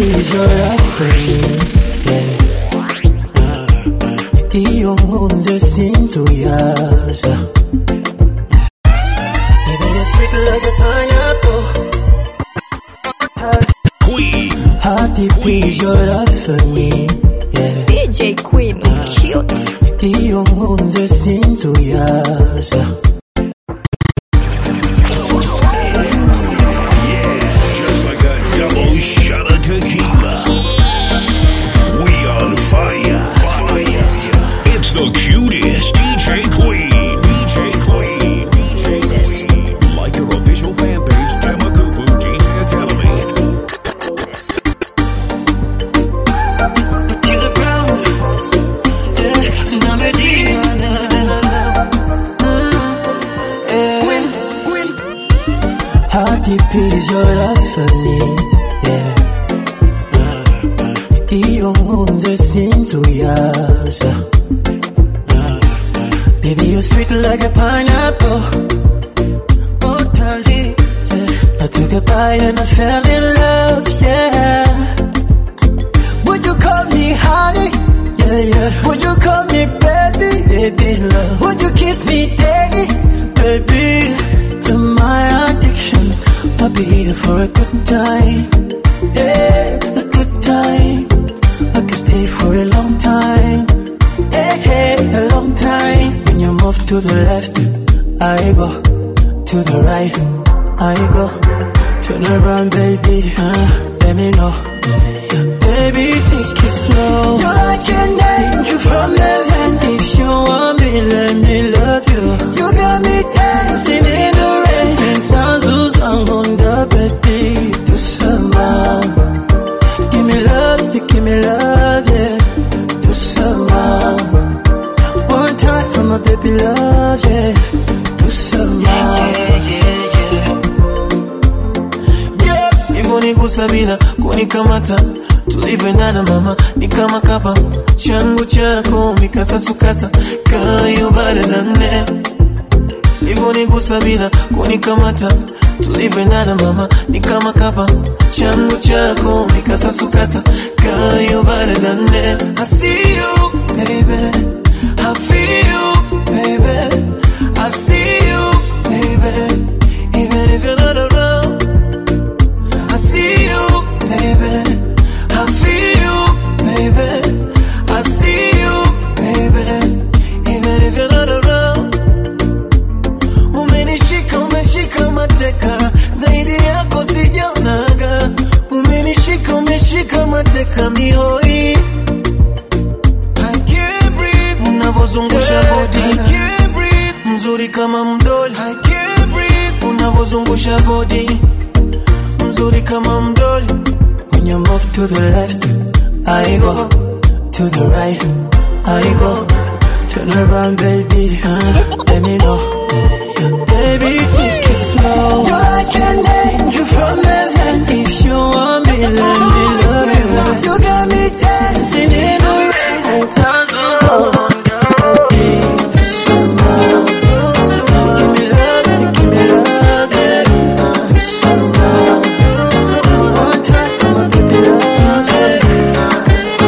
please your offering, yeah. Iyo nkunze sinzuyaza Baby, you're sweet like a pineapple Queen. Hearty, please your offering, yeah. DJ Queen, cute. Iyo nkunze sinzuyaza Just like a double shot of tequila. We on fire. Fire. It's the cutest DJ Queen. DJ Queen. DJ Queen. Like your official fan page, Demakufu DJ Academy. To the ground, yeah. Na Medina, Queen, Queen. Hearty, please your offering, yeah. Iyo nkunze sinzuyaza Baby, you're sweet like a pineapple Oh, darling, yeah. I took a bite and I fell in love, yeah Would you call me honey? Yeah, yeah. Would you call me baby? Baby, love. Would you kiss me daily? Baby, you're my addiction. I'll be here for a good time. Yeah, a good time. I can stay for a long time. Yeah, yeah, a long time. When you move to the left, I go. To the right, I go. Turn around, baby. Uh, let me know. Baby, take it slow. You're like an angel from heaven. If you want me, let me love you. You got me dancing in the rain. And sounds on the baby. Do some Give me love, you give me love, yeah. Do some One time for my baby love, yeah. Do some Yeah, hivyo ni kusabila kunikamata tulivyoendana mama ni kama kapa changu chako mikasasukasa kayo badalane hivyo ni kusabila kunikamata tulivyoendana mama ni kama kapa changu chako mikasasukasa kayo badalane I see you baby I feel you baby I see you baby even if you're not around I see you, baby. I feel you, baby. I see you, baby. Even if you're not around. Umenishika, umeshika mateka, zaidi yako sijaonaga. Umenishika, umeshika mateka mihoi. I can't breathe, unavozungusha body. I can't breathe, mzuri kama mdoli. I can't breathe, unavozungusha body mzuri kama mdoli When you move to the left, I go. To the right, I go. Turn around, baby. Uh, let me know. Baby, take it slow. You're like an angel from heaven. If you want me, let me love you. You got me dancing in the rain. Sounds so Give me love, give me love, yeah. Do some One time for my baby love, yeah.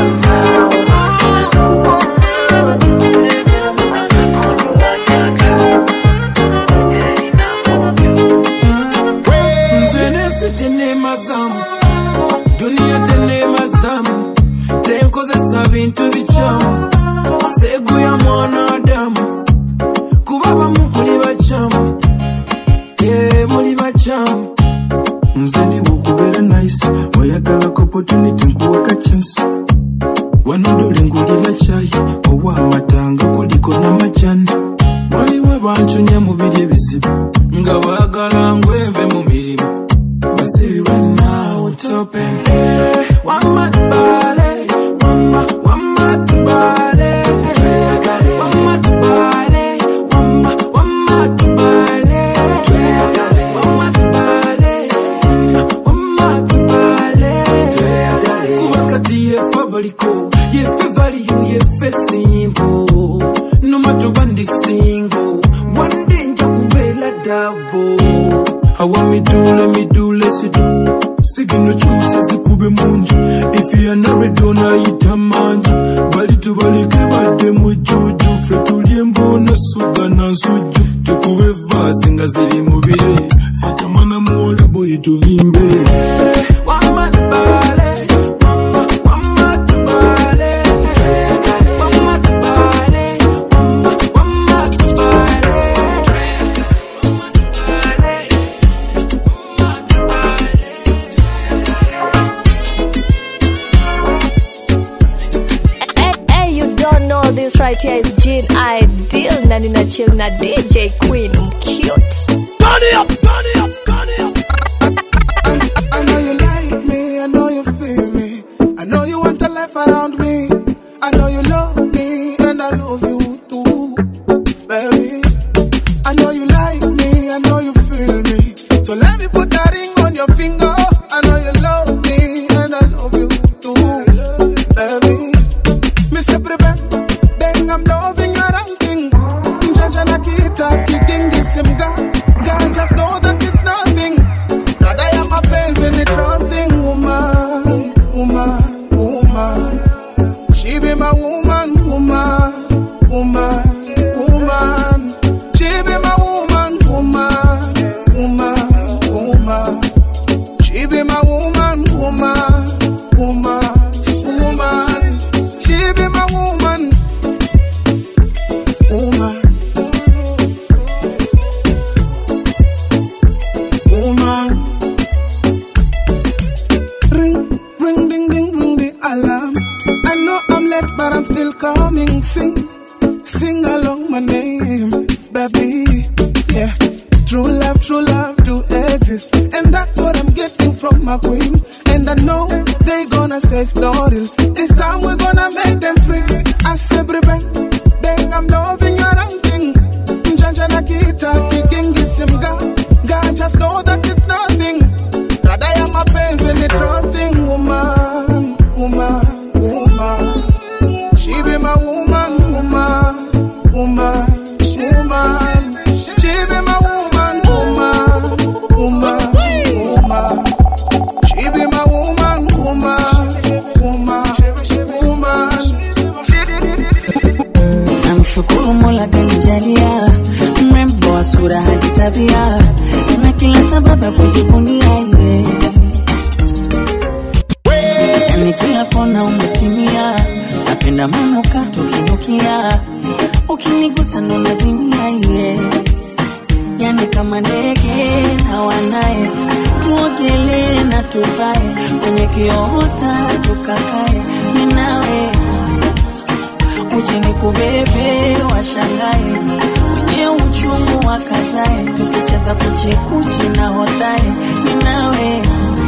nze tenema zamu duniya tenema zamu tenkozesa bintu bikyamu seguya mwanadamu kuba bamu muli bakyamu ee muli bakyamu nze ndiwe okubeera nice oyagalako opportunity nkuwaka chance wanodole ngulira kyayi owa amatanga kuliko n'amajani waliwo bancunya mu biri ebizibu nga baagala ngweve mu mirimu basibirwa naawe tope wamatubale wama wamatubale wamatubale wama wamatubale wamatubale wamatubale kuba kati yefe baliko yefe valiyo yefe simpo nomatoba ndi singo wande nja kubeera dabo awa midule midule sidu sigino kyuse zikube munju amangi bali tubalike badde mu jjuju ffe tulye emboona suga na nsujju tukube vaasi nga ziri mu bire fata mwana muwola boyi tuvimbe Wama tubale, wama, wama tubale. Wama tubale, wama, wama tubale. Hey, hey, you don't know this right here is Gene Ideal na nina chill na DJ Queen cute. I know you like me, I know you feel me. I know you want a life around me. I know you love me, and I love you too, baby. I know you like me, I know you feel me. So let me put that ring on your finger. I know you love me, and I love you too, baby. Me say prevent, then I'm loving your ranking. Jaja na kita, kikingi simga. God just know that it's nothing. That I am a pains in the trusting woman, woman, woman. She be my woman, woman, woman, woman. She be my woman, woman, woman, woman. She be my woman, woman, woman, woman. She be my woman, woman, woman. Ring, ring, ding, ding, ring the alarm. I know I'm late, but I'm still coming. Sing, sing along my name, baby. Yeah, true love, true love do exist, and that's what I'm getting from my queen. And I know they gonna say story. This time we're gonna make them free. I say, bang, bang, I'm loving your outing. Janja na kita, kikingi simga. God just know that it's nothing. That I am a pains in the trusting woman, woman, woman. She be my woman, woman, woman, woman. She be my woman, woman, woman, woman. She be my woman, woman, woman, woman. namshukuru mola kanijalia mrembo wa sura hadi tabia na kila sababu ya kujivunia ye yani kila kona umetimia napenda manukato kinukia ukinigusa ndo nazimia ye yani kama ndege na wanaye tuogelee na tupae kwenye kiota tukakae minawe uje nikubebe washangae wenye uchungu wakazae tukicheza kuchekuchi na hotae ninawe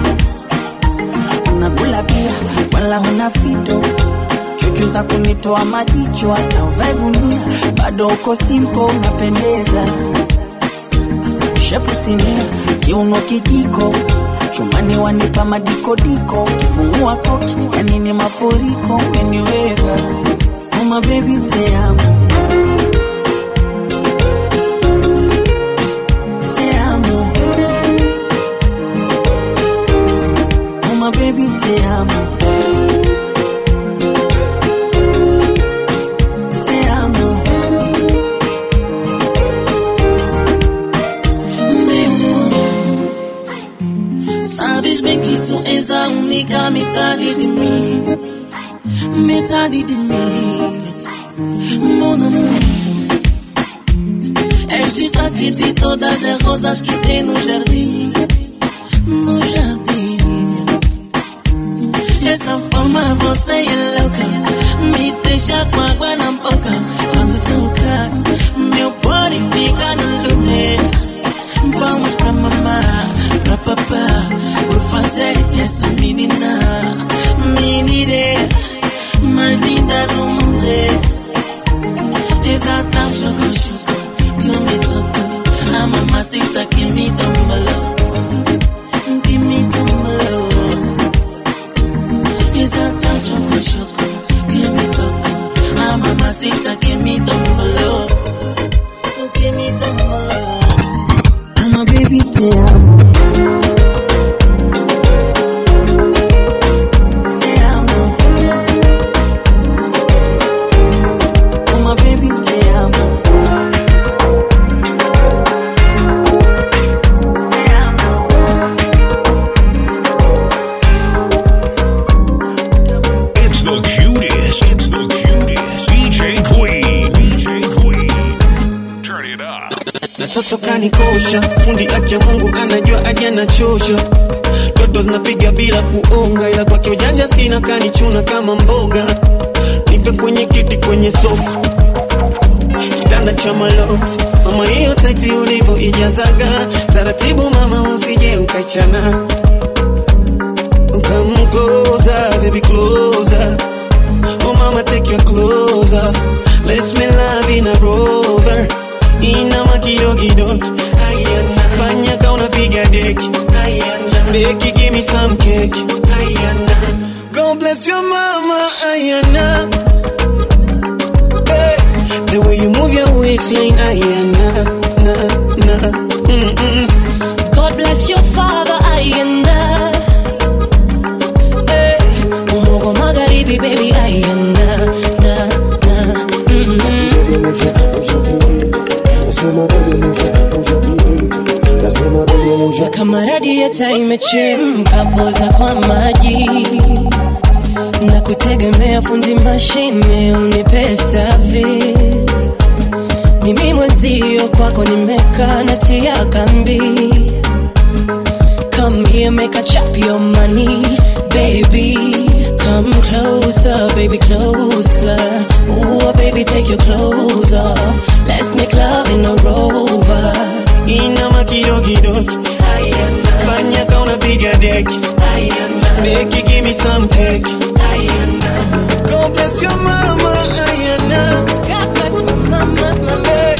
unakula pia wala huna fito chuchu za kunitoa majicho hata uvae gunia bado uko simpo unapendeza shepu sinia kiuno kijiko chumani wanipa madikodiko ukifungua koki yani ni mafuriko umeniweza Uma baby te amo Te amo Uma baby te amo Te amo Sabes bem que tu és a única metade de mim Metade de mim Mon amour És destaque de todas as rosas que tem no jardim No jardim Essa forma você é louca Me deixa com água na boca Quando toca Meu body fica no lume Vamos pra mamá, pra papá Por fazer essa menina Menina mais linda do mundo Exata choco choco Que me tocou A mamacita que me tombalou Que me tombalou Exata choco choco Que me tocou A mamacita que me tombalou Que me tombalou Ama baby te amo Te amo It's the cutest. DJ Queen. DJ Queen. Turn it up. na toto kanikosha fundi aki ya mungu anajua hadi anachosha toto zinapiga bila kuonga ila kwake ujanja sina kanichuna kama mboga nipe kwenye kiti kwenye sofa kitanda cha malofu mama hiyo taiti ulivyo ijazaga taratibu mama usije ukaichana Come closer, baby, closer. Oh, mama, take your clothes off. Let's make love in a rover. Inama kidogo kidogo. Ayana. Fanya ka unapiga deki. Ayana. Beki, give me some cake. Ayana. God bless your mama. Ayana. Hey. The way you move your waistline. Ayana. Na, na. Mm-mm. God bless your father ayenda hey, umogo magharibi baby ayenda na, na, mm na kama radieta imechemka poza kwa maji na kutegemea fundi mashine unipe service mimi mwenzio kwako nimekaa natia kambi Come here, make a chop your money, baby. Come closer, baby, closer. Ooh, baby, take your clothes off. Let's make love in a rover. Inama kidogo kidogo. Ayana. Fanya ka unapiga deki. Ayana. Beki, give me some cake. Ayana. God bless your mama. Ayana. God bless my mama, mama.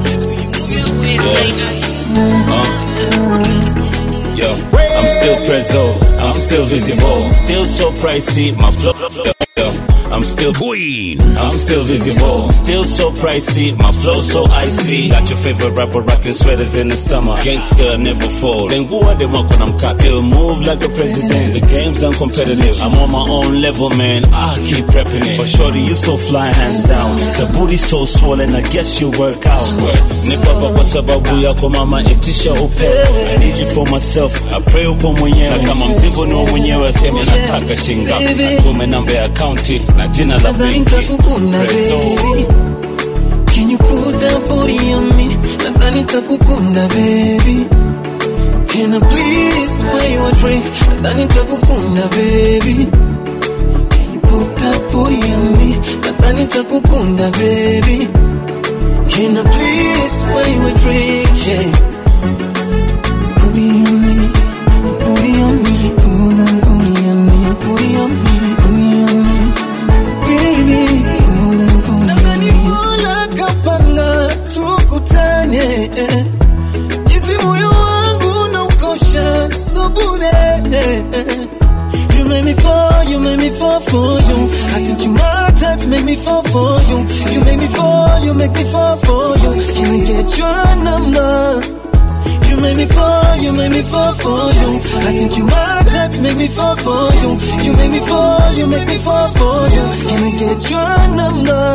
Yo, I'm still prezzo, I'm still visible, still so pricey. My flow, yo, I'm still Queen. I'm still visible, still so pricey. My flow so icy. Got your favorite rapper rocking sweaters in the summer. Gangster never falls. Then who are they rock when I'm cut? Still move like a president. The game's uncompetitive. I'm on my own level, man. I keep prepping it. But shorty, you so fly, hands down. The booty so swollen. I guess you work out. Nipo hapa kwa sababu yako mama, itisha upepo. I need you for myself. I pray uko mwenyewe. Na kama mzigo ni wa mwenyewe, aseme nataka shingapi. Atume namba ya akaunti na jina la Nadhani benki. nitakukunda Prezzo. baby Can you put that body on me Nadhani nitakukunda baby Can I please buy you a drink Nadhani nitakukunda baby Can you put that body on me Nadhani nitakukunda baby Can I please buy you a drink yeah Booty on me Booty on me Pull that booty on me Booty on me Booty on me baby pole pole nadhani mola kapanga tukutane eh. jinsi moyo wangu na ukosha subure eh. You make me fall, you make me fall for you. I think you my type, you make me fall for you. You make me fall, you make me fall for you. Can I get your number? You make me fall, you make me fall for you. I think you my type, you make me fall for you. You make me fall, you make me fall for you. Can I get your number?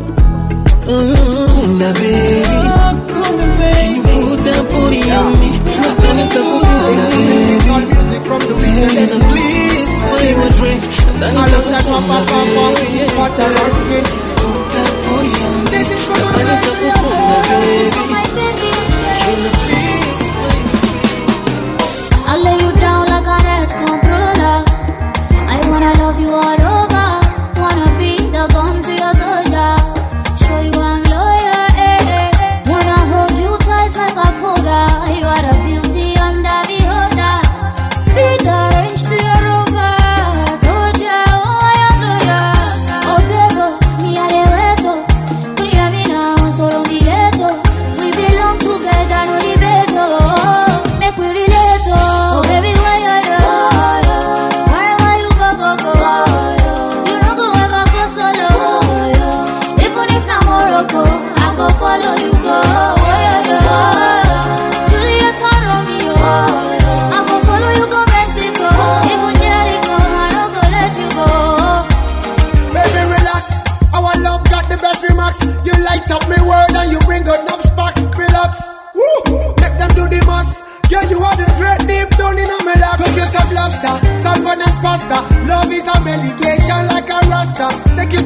Kunda baby, Kunda baby, you put that booty on me. I thought it took Kunda baby. Baby, now please buy you a drink. I thought it took Kunda baby. Put that booty on me. I thought it took Kunda baby. Can I please buy you I'll lay you down like a red controller. I wanna love you all over. Wanna be the gun to your soldier. Show you I'm loyal. Eh, eh, eh. Wanna hold you tight like a folder. You are the beauty, I'm the beholder. Be the range to your rover. Told ya, oh, I am loyal. Oh, baby, me a the weto. Clear me now, so don't be ghetto. We belong together, no debate. oh. Make we relate, oh. Oh, baby, why you yo? Wherever you go, go, go. You no go ever go solo. Even if na Morocco, I go follow you go. Oh, yeah, yeah. Juliet and Romeo. I go follow you go Mexico. Even Jericho, I no go let you go. Baby, relax. Our love got the best remarks. You light up my world and you bring out enough sparks. Relax. Woo! Make them do the most. Yeah, you are the dread deep down in my lap. Cook yourself lobster, salmon and pasta. Love is a medication like a rasta. Take you to a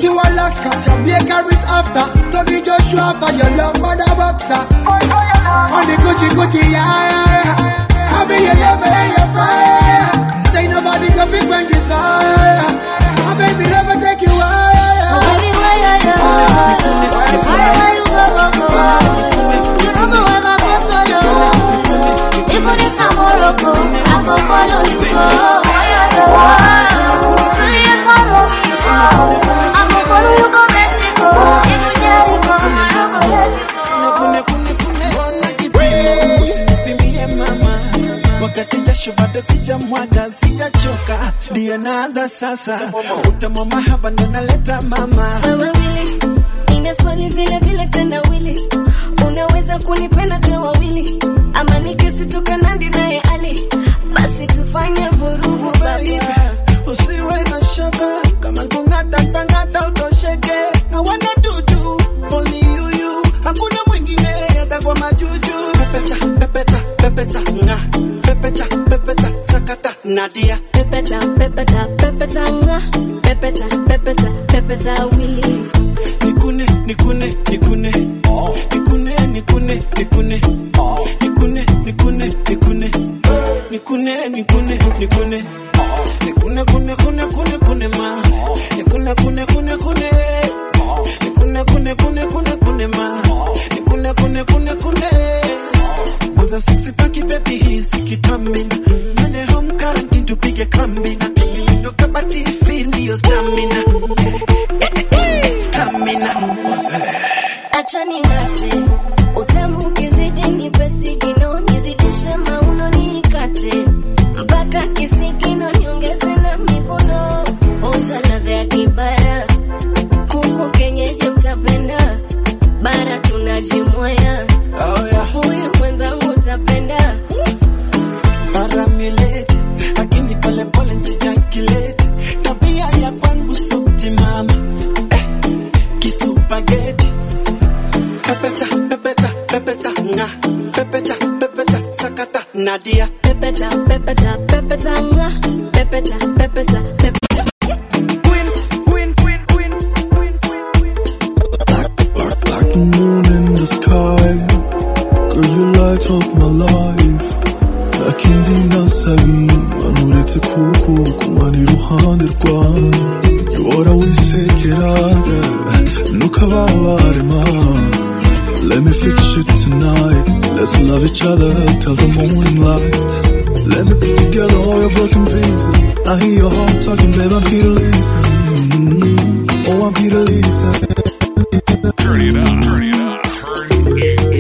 Alaska, Jamaica is after. Tony Joshua for your love mother boxer. On the Gucci Gucci, yeah, yeah, yeah. I be your love and your fire. Say nobody can pick when this fire. My baby never take you higher. Baby, where you go? Where you go, go, go? You don't go ever go solo. Even if I'm Morocco, I go follow you go. Where you go? Really, I follow you go. I go follow you go Mexico. Even Jericho, I go Jericho. Mbona kipimo usinipimie mama, wakati jasho bado sijamwaga, sijachoka, ndiyo naanza sasa. Utamu mahaba ndo naleta mama, wewe wili nina swali vile vile tena wili unaweza kunipenda tuwe wawili ama nikisitoka nandi naye ali basi tufanye vurugu baba usiwe na shaka kama kung'ata tang'ata utosheke. Hawana dudu only you you, hakuna mwingine hata kwa majuju. Pepeta pepeta pepeta nga pepeta pepeta sakata Nadia pepeta pepeta pepeta nga pepeta pepeta pepeta wili nikune nikune nikune nikune nikune nikune nikune nikune nikune nikune nikune nikune nikune kune kune kune kune ma nikune kune kune kune nikune kune kune kune kune ma nikune kune kune kune Buza sexy paki baby hisi kitamina Mene home quarantine tupige kambi na pigi lindo kabati feel your stamina Stamina acha ning'ate utamu ukizidi nipe sigino nizidishe mauno nikate mpaka kisigino niongeze na mivuno onja ladha ya kibara kuku kenyeji mtapenda bara tunajimwaya Oh yeah huyu mwenzangu utapenda paramulate lakini pole pole nsijakilete tabia ya kwangu sopti mama eh, kisupageti pepeta pepeta pepeta nga pepeta pepeta sakata nadia pepeta pepeta pepeta nga pepeta pepeta pepeta Like the moon in the sky Girl, you light up my life Akindi nasabi manuretse kuko kumana iruhande rwawe Yuhora wisekera ntukababare ma Let me fix you tonight Let's love each other till the morning light Let me put together all your broken pieces I hear your heart talking, babe, I'm here to listen Oh, I'm here to listen Turn it up. Turn it up. Turn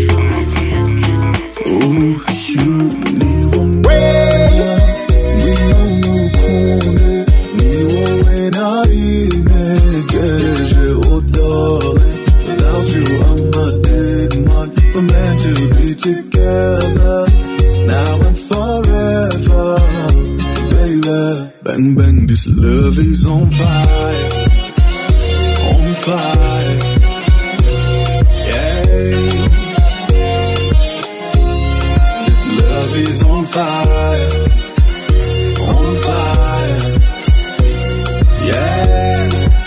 Together now and forever, baby. Bang bang, this love is on fire, on fire. Yeah. This love is on fire. On fire. Yeah.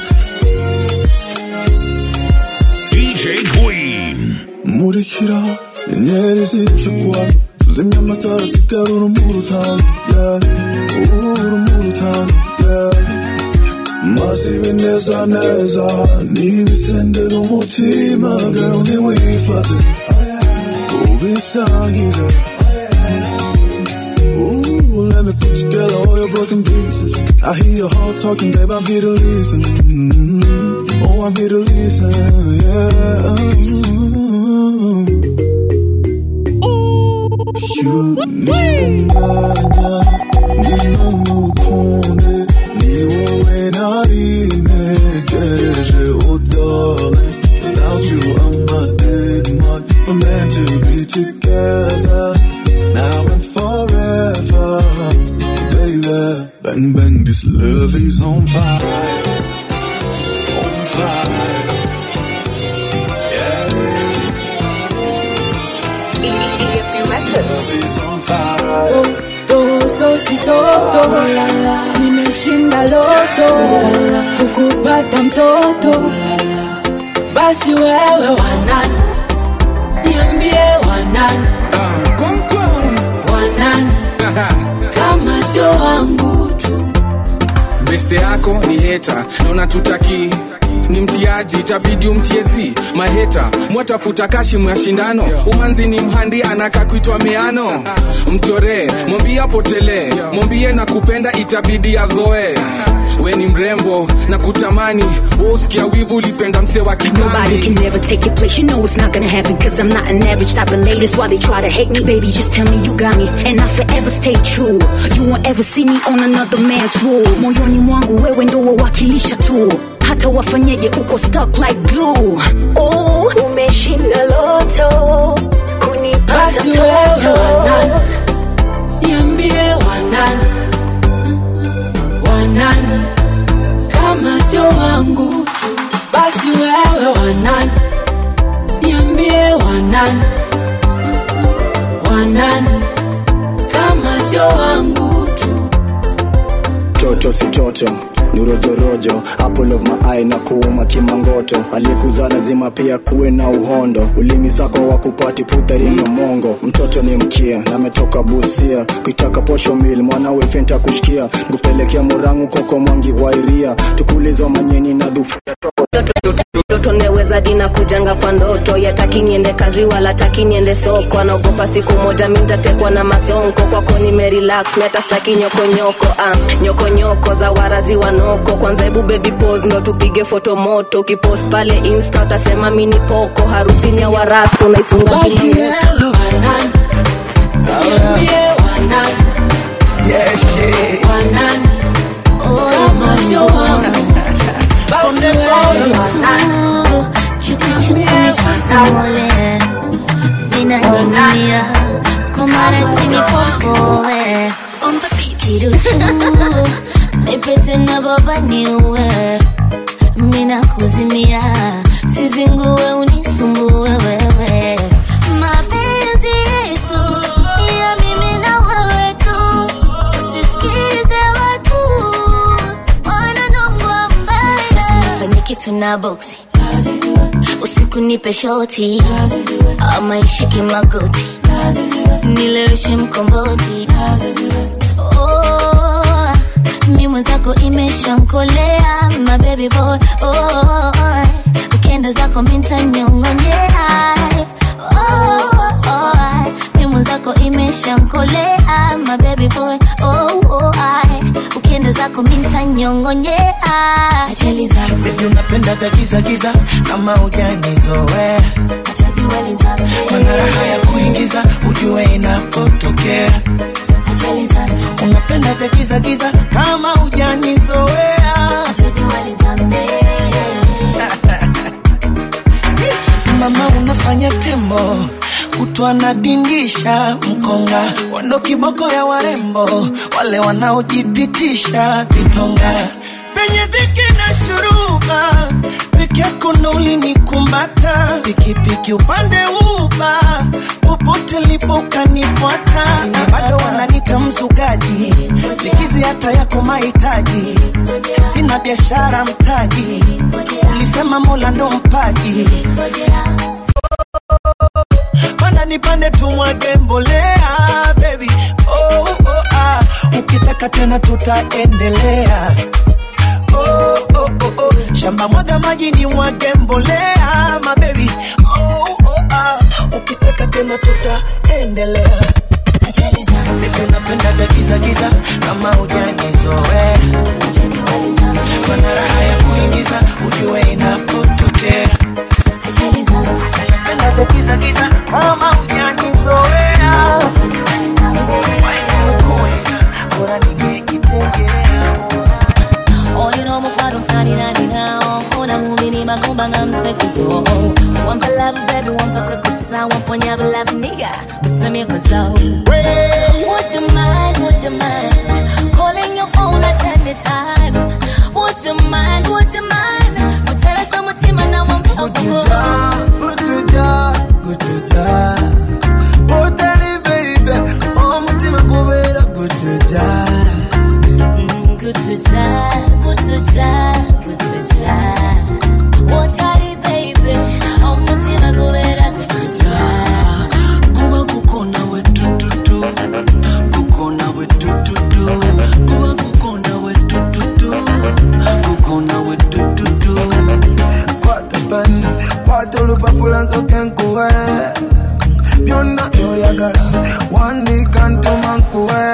DJ Queen. Murikira inyenyeri zicukwa tuzimya amatara sigara urumuri utanu yeah. urumuri utanu yeah. maze ibineza neza n'ibisendera umutima girl ntiwifate ubisangize Ooh, let me put together all your broken pieces. I hear your heart talking, babe. I'm here to listen. Mm, Oh, I'm here to listen. Yeah. You niunganya, ninamukunde, ni wowe nari ntegereje, oh darling. Without you, I'm a dead man. We're meant to be together now and forever, baby. Bang bang, this love is on fire, on fire. Love is on fire. Toto si toto nimeshinda loto kukupata mtoto basi wewe wanani niambie wanani wanani kama sio wangu tu beste yako ni heta na unatutaki ni mtiaji itabidi umtiezi maheta mwatafuta kashi mashindano umanzi ni mhandi anaka kuitwa miano mchoree mwambie apotelee mwambie na kupenda itabidi azoe we ni mrembo na kutamani wosikia wivu ulipenda mse wa Nobody can kitambi never take your place. You know it's not gonna happen. Cause I'm not an average type of lady. That's why they try to hate me. Baby, just tell me you got me. And I forever stay true. You won't ever see me on another man's rules. Moyoni mwangu wewe ndo wawakilisha tu. Hata wafanyeje uko stuck like glue. Oh, umeshinda loto. Kunipata basi wewe toto. wanani niambie wanani wanani kama sio wangu tu basi wewe wanani niambie wanani wanani kama sio wangu tu toto si toto ni rojorojo apple of my eye na kuuma kimangoto aliyekuzaa lazima pia kuwe na uhondo ulimi sako wa kupati putharinga mongo mtoto ni mkia na ametoka busia kuitaka posho mil mwanawe fenta kushikia nkupelekea murangu koko mwangi wairia tukulizo manyeni na dhufu ndoto ndeweza dina kujanga kwa ndoto yataki niende kazi wala taki niende soko anaogopa siku moja mi ntatekwa na masonko kwako nimerelax meta staki nyokonyoko ah, nyokonyoko za warazi wanoko kwanza hebu baby pose ndo tupige foto moto ukipost pale insta utasema mini poko harusini ya warasto naifunga basi kimangoto. wewe wanani niambie wanani wanani kama sio wangu basi wewe wanani chukuchukunisisomole minaning'inia komaratini popoe kiruchu nipete na baba niue mina kuzimia sizingue unisumbue wewe mapenzi yetu ni ya mimi na wewe tu usisikize watu wananongwa mbaya usinifanye kitu na boksi usiku nipe shoti ama ishike magoti nileweshe mkomboti oh, mi mwenzako imeshankolea my baby boy oh, ukienda zako mintanyongonyea oh, oh, mi mwenzako imeshankolea my baby boy oh, oh, ukienda zako mintanyongonyea ajali za Baby unapenda vya giza giza kama ujanizoea mana raha ya kuingiza ujue inapotokea ajali za unapenda vya giza giza kama ujanizoea mama unafanya tembo kutwa nadindisha mkonga wando kiboko ya warembo wale wanaojipitisha vitonga penye dhiki na shuruba peke yako ndo ulinikumbata pikipiki upande uba popote lipo ukanifuata na bado wananita mzugaji sikizi hata yako mahitaji sina biashara mtaji ulisema mola ndo mpaji panda nipande tumwage mbolea baby oh, oh, ah. ukitaka tena tutaendelea oh, oh, oh, oh. shamba mwaga maji ni mwage mbolea mabebi oh, oh, ah. ukitaka tena tutaendelea unapenda vya giza giza kama ujanizoea mana raha ya kuingiza ujue inapotokea unapenda vya giza giza kama ujanizoea wainakuuliza bora ningekitengea Oyino mufado tani nani nao Kona mumini magumba nga msekuzo Wampa love baby wampa kwekusa Wamponya love nigga Usamia kwa zao Would you mind, would you mind Calling your phone at any time Would you mind, would you mind Mutera sa mutima na wampa gutuja gutuja utari baby umutima kubera gutuja Good to try, good to try, good to try What are you, baby? wabula nsoke nkuwe byonna byoyagala wandika ntuma nkuwe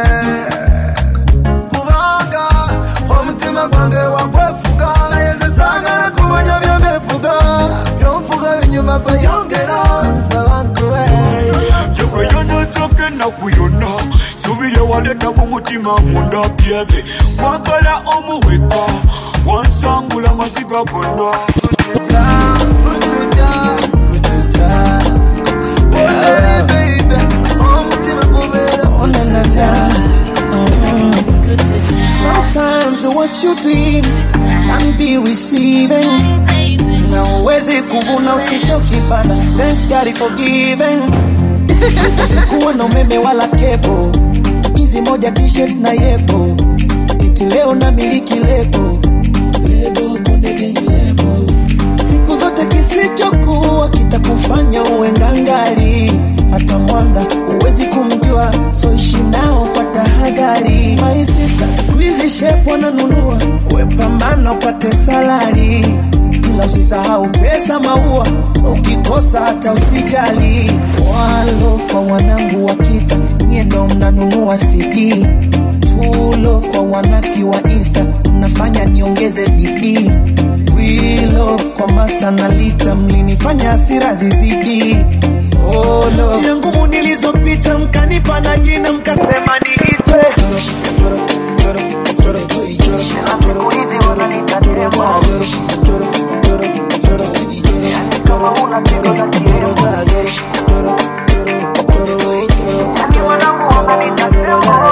kubanga omutima gwange wagwefuga naye nze saagala kumanya byombefuga byonfuga binyuma kweyongera nsaba nkuwe yekeyona nsoke ennaku yonna subire waleta mu mutima munda byebe kwagala omuweka wansangula maziga gonna Sometimes what you dream can be receiving. Na uwezi kuvuna usichokipanda, thanks God is forgiven. Usikuwa na umeme wala kepo, hizi moja t-shirt na yepo, eti leo na miliki lebo lebo konde gang lebo. Siku zote kisichokuwa kitakufanya uwe ngangari, hata mwanga uwezi kumjua, so ishi nao kwa tahadhari. My sister, squeeze shape wananunua, we pambana upate salari, ila usisahau pesa maua, so ukikosa hata usijali. Walo kwa wanangu wa kita, nyie ndo mnanunua CD True love kwa wanaki wa insta mnafanya niongeze bidii We love kwa master na lita mlinifanya hasira zizidi oh, love. Jina ngumu nilizopita mkanipa na jina mkasema niitwe siku hizi wananiita Temwa. Kama una kero za Temwa. Yani wanangu wananiita Temwa.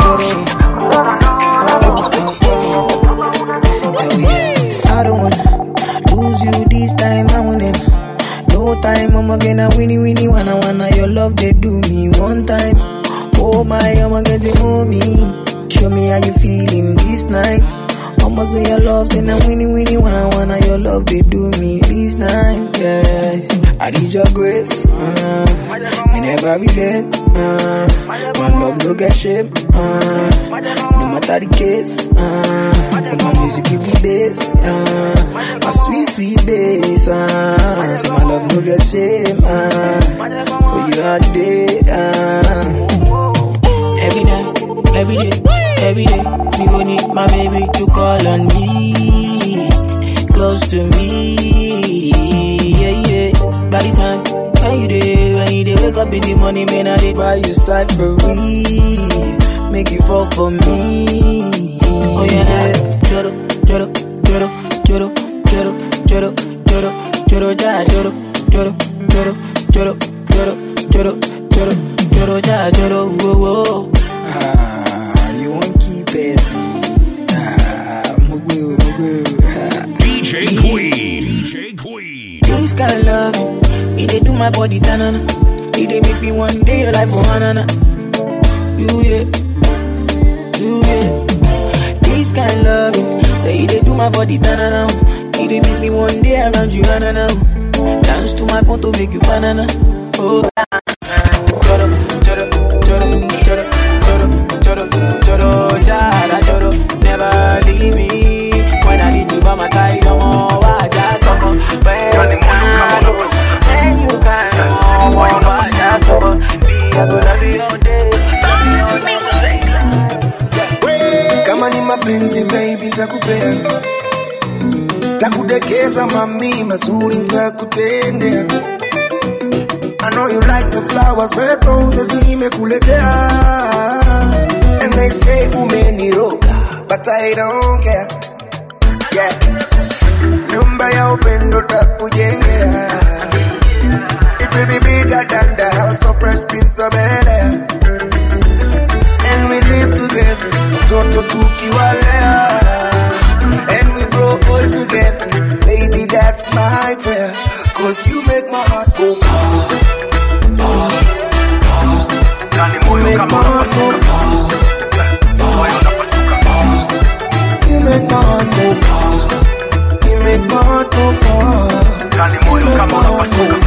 I don't wanna lose you this time. I want them. No time, I'ma get a winnie winnie wanna wanna your love they do me one time. Oh my, I'ma get it mommy. Show me how you feeling this night. I'ma say your love, say now winnie winnie wanna wanna your love they do me this night. Yeah, I need your grace. Uh, I never regret. Uh, my love no get shame. Uh, no matter the case. Uh, for my music keep the bass. Uh, my sweet sweet bass. Uh, so my love no get shame. Uh, for you all day. Uh, every night, every day, every day. Me go need my baby to call on me, close to me. Yeah yeah. By the time when you day, when you day, wake up in the morning, man, I dey by your side for real. Make you fall for me. Oh yeah. Joro, joro, joro, joro, joro, joro, joro, joro, ja, joro, joro, joro, joro, joro, joro, joro, joro, ja, joro, whoa, whoa. Ah, you won't keep it. Ah, mugu, mugu. DJ Queen. DJ Queen. This kind of love, it dey do my body tanana. It dey make me one day your life for hanana. You yeah, you yeah. This kind of love, say it dey do my body tanana. It dey make me one day around you hanana. Dance to my conto, make you banana. Oh, ah, ah. Joro, joro, joro, joro, joro, joro, joro, jara, joro. Never leave me when I need you by my side. No more, I just suffer. When you can, when you can, oh, I just suffer. Me, I go love you all day, love you all day. kama ni mapenzi baby ntakupea takudekeza mami mazuri ntakutendea I know you like the flowers, red roses nimekuletea And they say umeniroga, but I don't care yeah. Nyumba ya upendo takujengea It will be bigger than the house of Fresh Prince of Bel-Air And we live together, toto tukiwalea And we grow old together, baby that's my prayer Cause you make my heart go pow, pow, pow You make my heart go pow, pow You make my heart go pow You make my heart go pow You make my heart go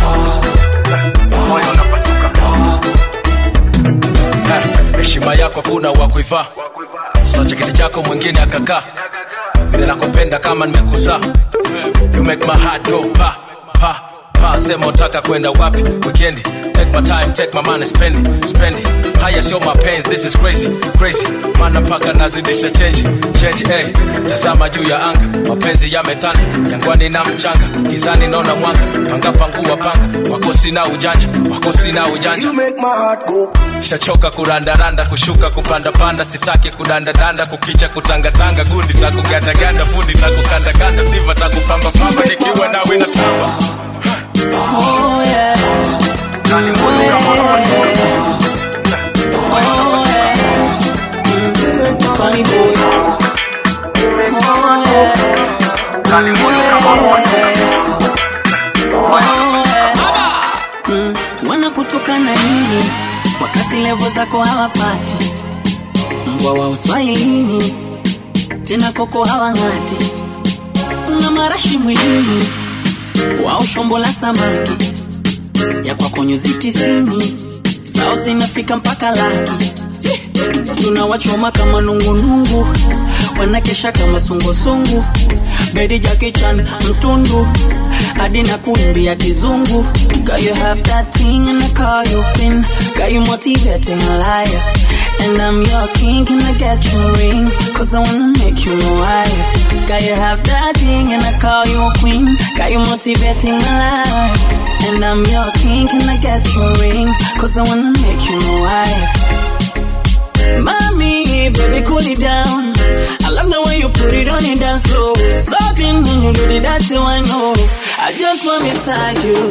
heshima yako kuna wa kuivaa sina cheketi chako mwingine akakaa vile nakupenda kama nimekuzaa you make my heart go pa pa pa unasema utaka kwenda wapi wikendi take my time take my money spend it, spend it. haya sio mapenzi this is crazy crazy mana mpaka nazidisha change change hey. tazama juu ya anga mapenzi yametanda jangwani na mchanga gizani naona mwanga panga pangua panga wako sina ujanja wako sina ujanja You make my heart go. shachoka kurandaranda kushuka kupandapanda sitaki kudandadanda kukicha kutangatanga gundi takugandaganda fundi takukandakanda siva takupambapamba nikiwa nawe na tamba Oh yeah. Oh yeah. Oh yeah. Funny boy. Oh yeah. Mm, wanakutoka na nini wakati levo zako hawapati mbwa wa uswahilini tena koko hawang'ati una marashi mwilini wao shombo la samaki ya kwako nyuzi tisini zao zinafika mpaka laki tunawachoma kama nungunungu wanakesha kama sungusungu bedi jakichan mtundu hadi na kuimbia kizungu Girl, you have that thing and I call you queen Got you motivating a liar And I'm your king, can I get your ring? Cause I wanna make you my wife Got you have that thing and I call you a queen Got you motivating a liar And I'm your king, can I get your ring? Cause I wanna make you my wife Mommy, baby, cool it down. I love the way you put it on and dance slow. Sucking when you do the dancing, I know. I just want inside you.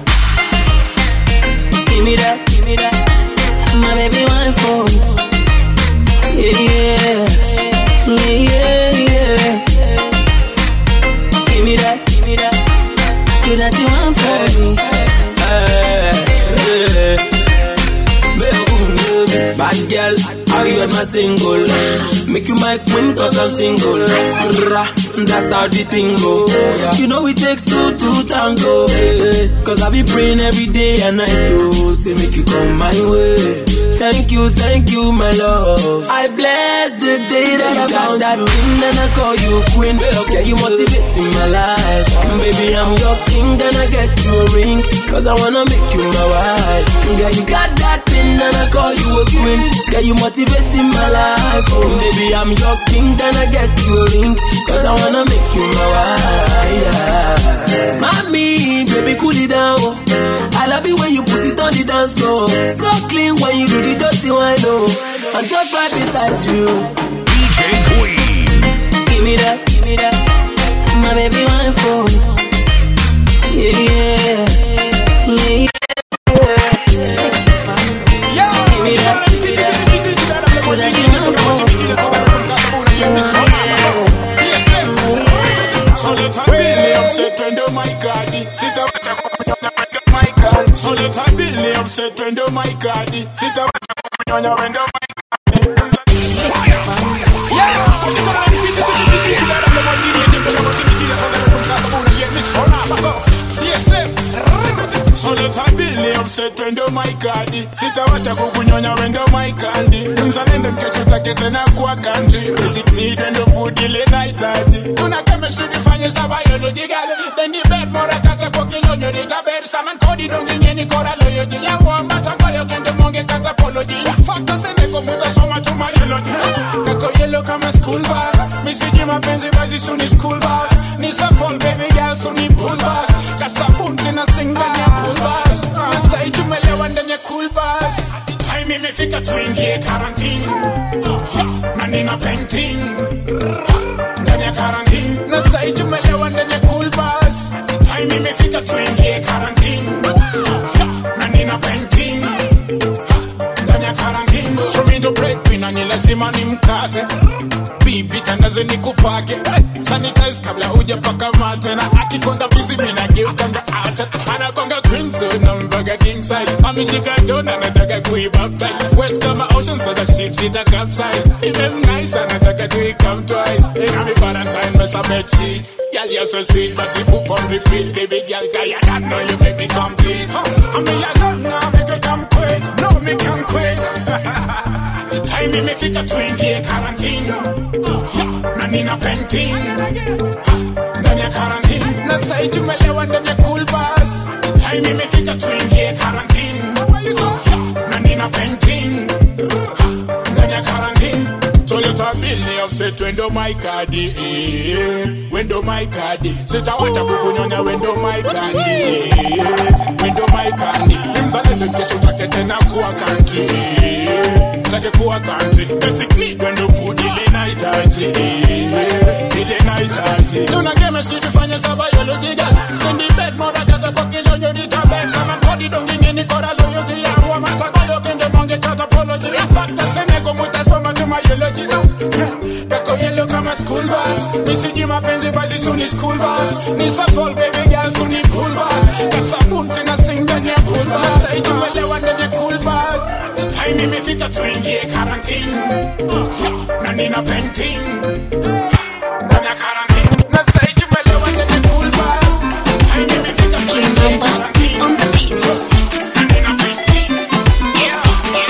Give me that, give me that. My baby, one for Yeah, yeah, yeah, yeah, yeah. Give me that, give me that. See that you want for me. Bad girl, how you my single? Make you my queen cause I'm single. Rah, That's how the thing go. You know it takes two to tango. eh, Cause I be praying every day and night to say make you come my way. Thank you, thank you, my love. I bless the day that I found that thing, then I call you queen. Yeah, you motivating my life. Baby, I'm your king, then I get you a ring. Cause I wanna make you my wife. Yeah, you got that thing, then I call you a queen. Yeah, you motivating my life. Oh, baby, I'm your king, then I get you a ring. Cause I wanna make you my wife. Yeah. Mommy, baby, cool it down. I love it when you put it on the dance floor. So clean when you do the dirty one, oh. I'm just right beside you. DJ Queen. Give me that, give me that. My baby, one for Yeah, yeah, yeah, yeah. Give me that, give me that. So that you know Twende maikadi sitawacha kunyonya wendo maikadi soleta bili mse twende maikadi sitawacha kunyonya wendo twende maikadi sitawacha kukunyonya wendo maikandi mzalendo mkesho take tena kuwa kanji basic need wendo food ile nahitaji tuna chemistry nifanye sa biology gale then the bed mora kata kwa kilonyo rita bed saman kodi dongi nyeni kora loyalty ya wa mata kwa yo kende monge kata apology ya fakta sene ko muta soma chuma yeloji kako yellow kama school bus misiji mapenzi basi suni school bus ni fall baby girl suni pool bus kasabun tena sing ndani ya pool bus nasai tumelewa ndani ya cool bus time imefika tuingie quarantine na nina painting ndani ya quarantine na sai tumelewa ndani ya cool bus time imefika tuingie quarantine na nina painting ndani ya quarantine show me the breadwinner ni lazima nimkate bibi tandaze nikupake Eh, sanitize kabla hujapaka mate na akikonga bizi mina geukanga ata anakonga queen so na mbaga king size ameshika jona anataka kuibaptize wet kama ocean so the ship sita capsize even nice anataka to come twice in a valentine mess a bed sheet Girl, you're so sweet, but you poop on repeat Baby girl, cause you don't know you make me complete huh? I mean, I don't know, make it come quick No, me come quick The time imefika tuingie quarantine Yeah, na nina painting Ha, ndani ya quarantine na sai tumelewa ndani ya cool bus time imefika tuingie karantini na nina painting ndani ya karantini Toyota bili offset wendo my kadi eh, wendo my kadi sitawacha kukunyonya wendo my kadi eh, wendo my kadi ni mzalendo kesho take tena kuwa country eh, take kuwa country basic need wendo food ile nahitaji eh, ile nahitaji tuna game si tufanye saba biology gala in the bed mora kata kwa kilo nyoni tabek sama kodi dongi ngeni kora loyalty ya wa mata koyo kende monge kata apology fakta senego mutasoma tuma biology kako yellow kama school bus nisiji mapenzi basi suni school bus ni safol baby girl suni pool bus kasabun sina sing ndani ya pool bus itumelewa ndani ya cool bus time imefika tuingie karantini na nina painting ndani ya karantini na sasa itumelewa ndani ya cool bus time imefika tuingie karantini na nina painting yeah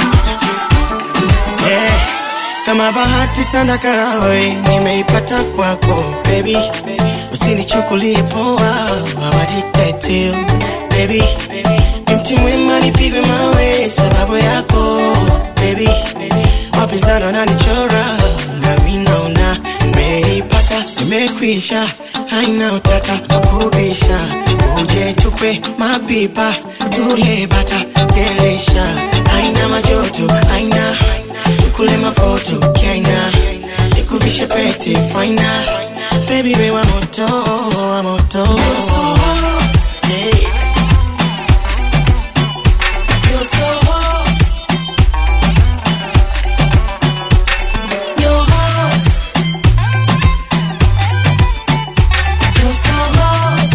Eh, kama bahati sana karawe nimeipata kwako baby, usinichukulie poa wawaditetu baby, ni mti mwema nipigwe mawe sababu yako baby, wapinzani wananichora nami naona nimeipata nimekwisha, haina utata wakubisha, uje tukwe mapipa tule bata delisha, haina majoto haina nikule mafoto kaina nikuvishe pete faina baby we wa moto wa moto Yeah. You're so hot. You're hot. You're so hot.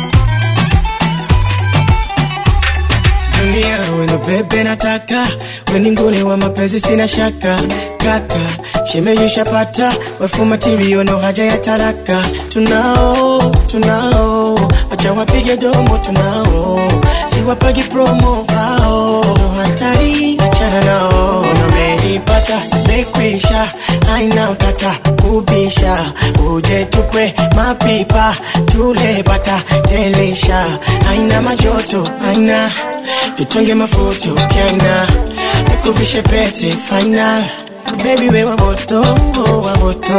dunia wendo bebe nataka weninguni wa mapenzi sina shaka kaka shemeyushapata wefu matirio no haja ya taraka tunao tunao wacha wapige domo tunao siwapagi promo hao no hatari achana nao namenipata mekwisha aina utata kubisha uje tukwe mapipa tule bata delisha aina majoto aina tutonge mafuto kaina nikuvishe pete final baby we wa moto wa moto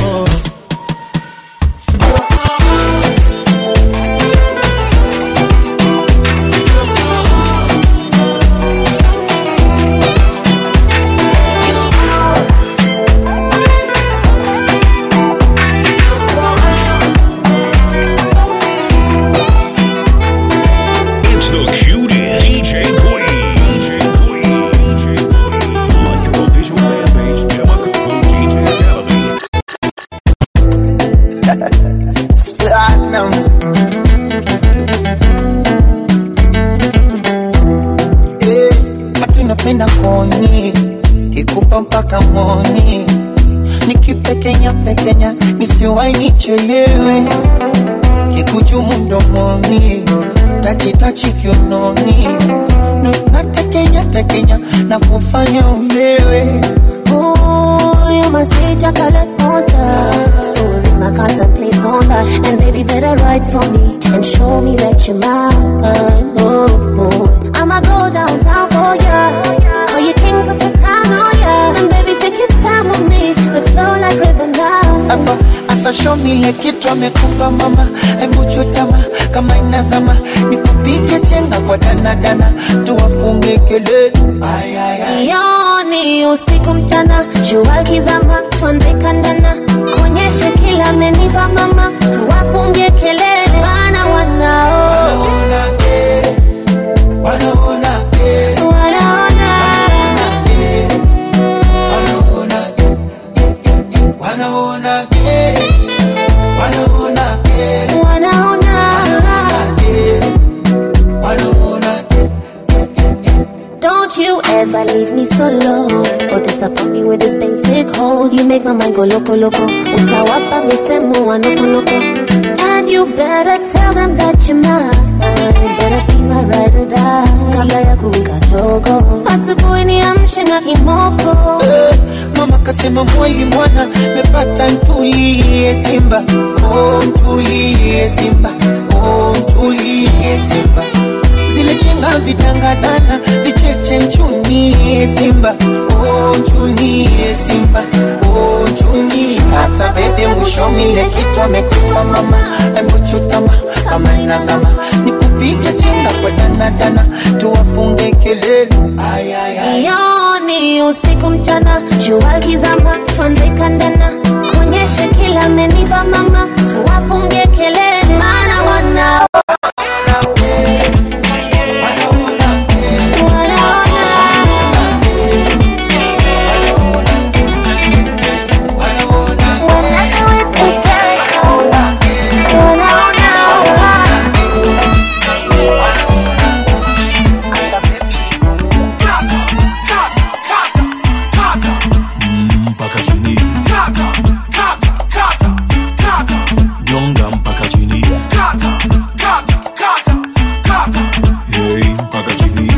It's the cutest DJ Queen. DJ Queen. DJ Queen. Like your official fan page, Demakufu DJ Academy. Platinums. Eh, hatu napenda koni kikupa mpaka moni nikipekenya pekenya nisiwai nichelewe kikuchumu mdomoni tachitachi kiunoni No, natekenya tekenya na kufanya ulewe Ooh, you must say chocolate monster. Soon I contemplate on that. And baby, better write for me and show me that you're mine. Oh, oh. I'ma go downtown for ya. Call you king, put the crown on ya. And baby, take your time with me. Let's flow like river now. hapa asashomile kitu amekupa mama hebu chutama kama inazama nikupige chenga kwa danadana tuwafunge kelele Ay, ay, ay. Yoni usiku mchana, jua kizama, tuanze kandana, kuonyeshe kila amenipa mama, tuwafungie kelele, wana wanao wanaona wanaona wanaona wanaona wanaona wanaona Don't you ever leave me solo or disappoint me with this basic hole. You make my mind go loco loco. Utawapa misemo wa noko noko. And you better tell them that you're mine. Better be my ride or die. Kabla ya kuwika jogo. Asubuhi niamshe na kimoko. mama kasema mwali mwana mepata ntulie simba oh, ntulie simba oh, ntulie simba vanga vidangadana vicheche nchunie simba oh, nchunie simba oh, nchunie asa bebe mwishomile kitu amekupa mama embuchutama kama inazama nikupige chenga kwa danadana tuwafunge kelele ay, ay, ay. Yoni usiku mchana, jua kizama, tuanze kandana, kuonyeshe kila amenipa mama, tuwafungie kelele, maana wana mpaka chini nyonga mpaka chini hey, mpaka chini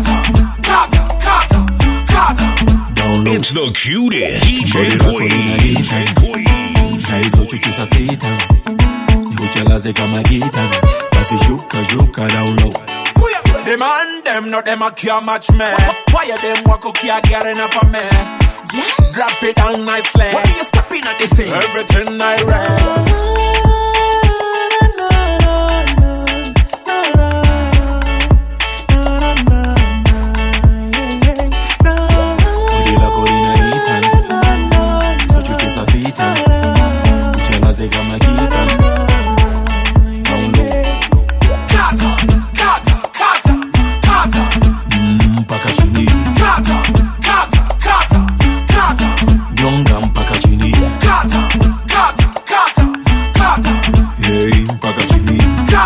It's the cutest DJ Queen. na hizo chuchu za sita nikuchelaze kama gita basi shuka shuka down low Them and them, not them a care match me. Why are them walk can't get enough of me? Drop it down nicely. What are you stepping at this thing? Everything I read. bodi lako linaita hizo chuchu za sita kuchelaze kama gita down low Mm, mpaka chini nyonga mpaka chini hey, mpaka chini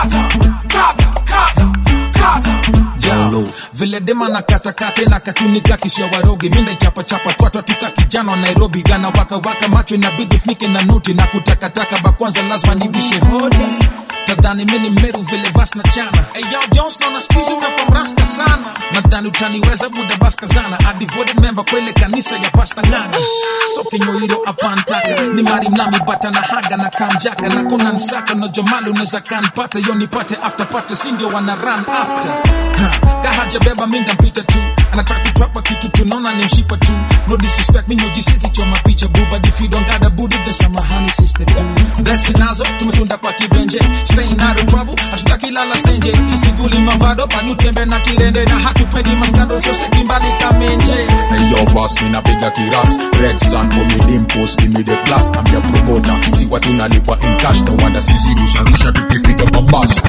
Down low. vile dema na katakate na katunika kisha waroge minda chapa chapa twatwa tuka kijana wa nairobi gana waka waka macho inabidi funike na nuti na kutakataka bakwanza lazima nibishe hodi tadhani mini meru vile vas na chana hey, yo jones naona skuizi umekuwa mrasta sana nadhani utaniweza buda baskazana a devoted member kwa ile kanisa ya pasta nganga so kinyoiro apantaka ni mari mnami bata na haga na kamjaka na kuna nsaka no jomali unaweza kanpata yo nipate after pate sindio wana run after ha, kahaja beba minda mpita tu anataka kutwapa kitu tunaona ni mshipa tu no disrespect mi nojisisi choma picha buba if you don't got a booty then samahani sister tu blessing nazo tumesunda kwa kibenje staying out of trouble hatutaki lala stenje isiguli mavado panutembe na kirende na hatupendi maskando soseki mbali kamenje Hey yo, fast me napiga kiras Red Sun for me dimpos, give me the plus I'm your promoter, si watu nalipwa in cash No wonder sisi rusha rusha tukifika mabasi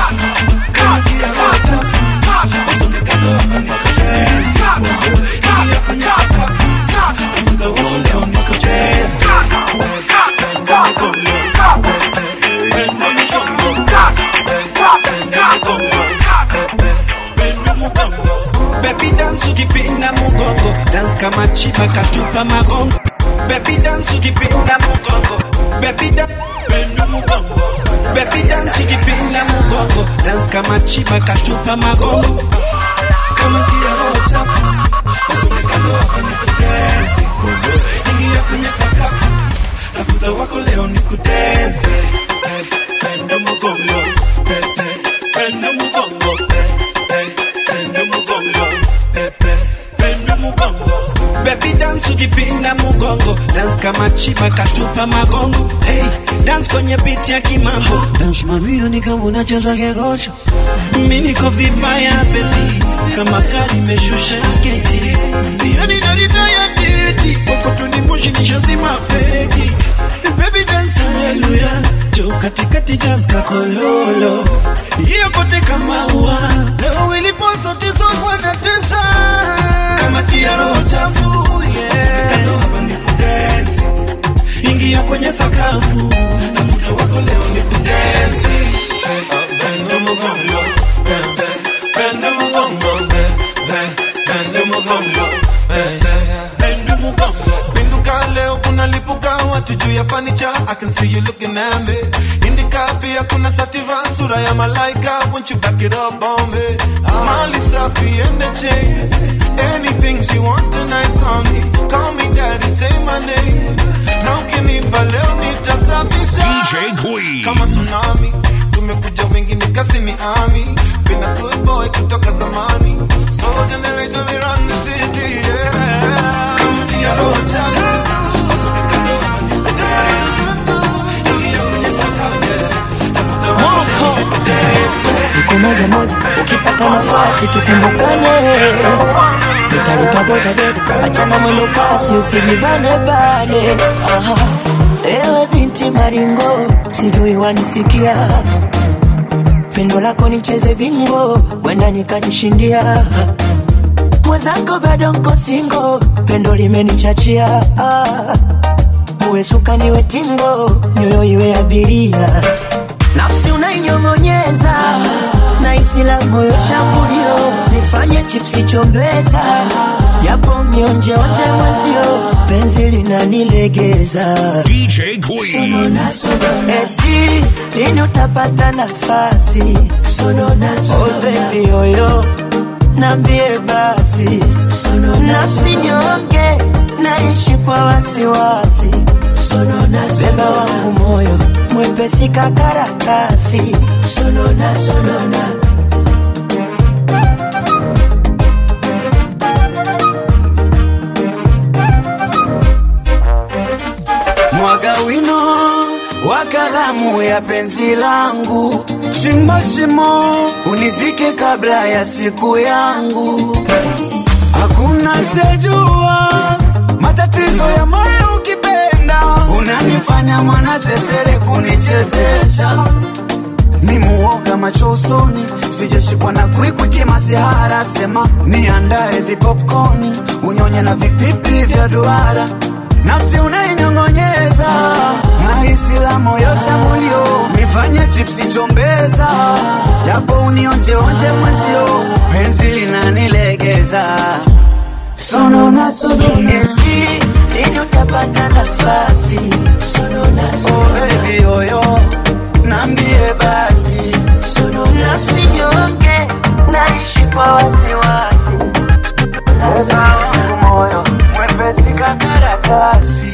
Baby dance ukipinda mugongo dance kama chiba katupa magongo Baby dance ukipinda mugongo Baby dance bendo mugongo Baby dance ukipinda mugongo dance kama chiba katupa magongo kama tia roho chafu Usinikando hapa ni kudensi Ingia kwenye sakafu Tafuta wako leo ni kudensi Eh, Bendo mugongo Pe, pe, Bendo mugongo Pe, pe, Bendo mugongo Pe, pe, Bendo mugongo Baby dance ukipinda mugongo dance kama chiba katupa magongo hey, dance kwenye beat ya kimambo dance mamio ni kama unacheza kegosho mi niko vibaya baby kama gari imeshusha geji yani nalitaya dedi kokotunimushi nishazima pegi baby dance haleluya jo katikati dance kakololo hiyo kote kama ua leo ilipozo tizo wanatesa kama tia roho chafu yeah. hapa ni kudensi ingia kwenye sakafu tafuta wako leo ni kudensi Eh, bendo mugongo be- be- bendo mugongo be- be- bendo mugongo be- be- bendo mugongo Pinduka leo kuna lipuka watu juu ya fanicha I can see you looking at me Indika pia kuna sativa sura ya malaika Won't you back it up on me Mali safi and the chain Anything she wants tonight's on me Call me daddy, say my name Na ukinipa leo nitasafisha DJ Queen. Kama tsunami Tumekuja wengi nikasi ni ami Been a good boy boy kutoka zamani. So generator we run the city, yeah. Kama tia roho changu. siku moja moja ukipata nafasi tukumbukane nitalipa bodaboda achana mwendo kasi usijibane bane Aha. ewe binti maringo sijui wanisikia pendo lako nicheze bingo wenda nikajishindia mwenzako bado nko singo pendo limenichachia ah. uwe suka niwe tingo nyoyo iwe abiria nafsi unainyong'onyeza na isi la moyo shambulio nifanye chipsi chombeza japo mionjeonje mwenzio penzi linanilegeza DJ Queen. Sonona, sonona. eti lini utapata nafasi sonona, sonona. Oh, baby yoyo nambie basi nafsi nyonge naishi kwa wasiwasi beba wangu moyo mwepesi kakarakasi sonona, sonona. mwaga wino wa kalamu ya penzi langu, chimba shimo unizike kabla ya siku yangu. Hakuna sejua matatizo ya moyo ukipenda, unanifanya mwana sesere kunichezesha ni muoga macho usoni, sijashikwa na kwikwi kimasihara. Sema niandae vipopkoni, unyonye na vipipi vya duara, nafsi unainyong'onyeza na hisi la moyo shambulio, nifanye chipsi chombeza, japo unionjeonje mwenzio, penzi linanilegeza sonona sonona eti lini utapata nafasi sonona Oh baby yoyo, nambie basi nafsi nyonge naishi kwa wasiwasi Moga wangu moyo mwepesi kakaratasi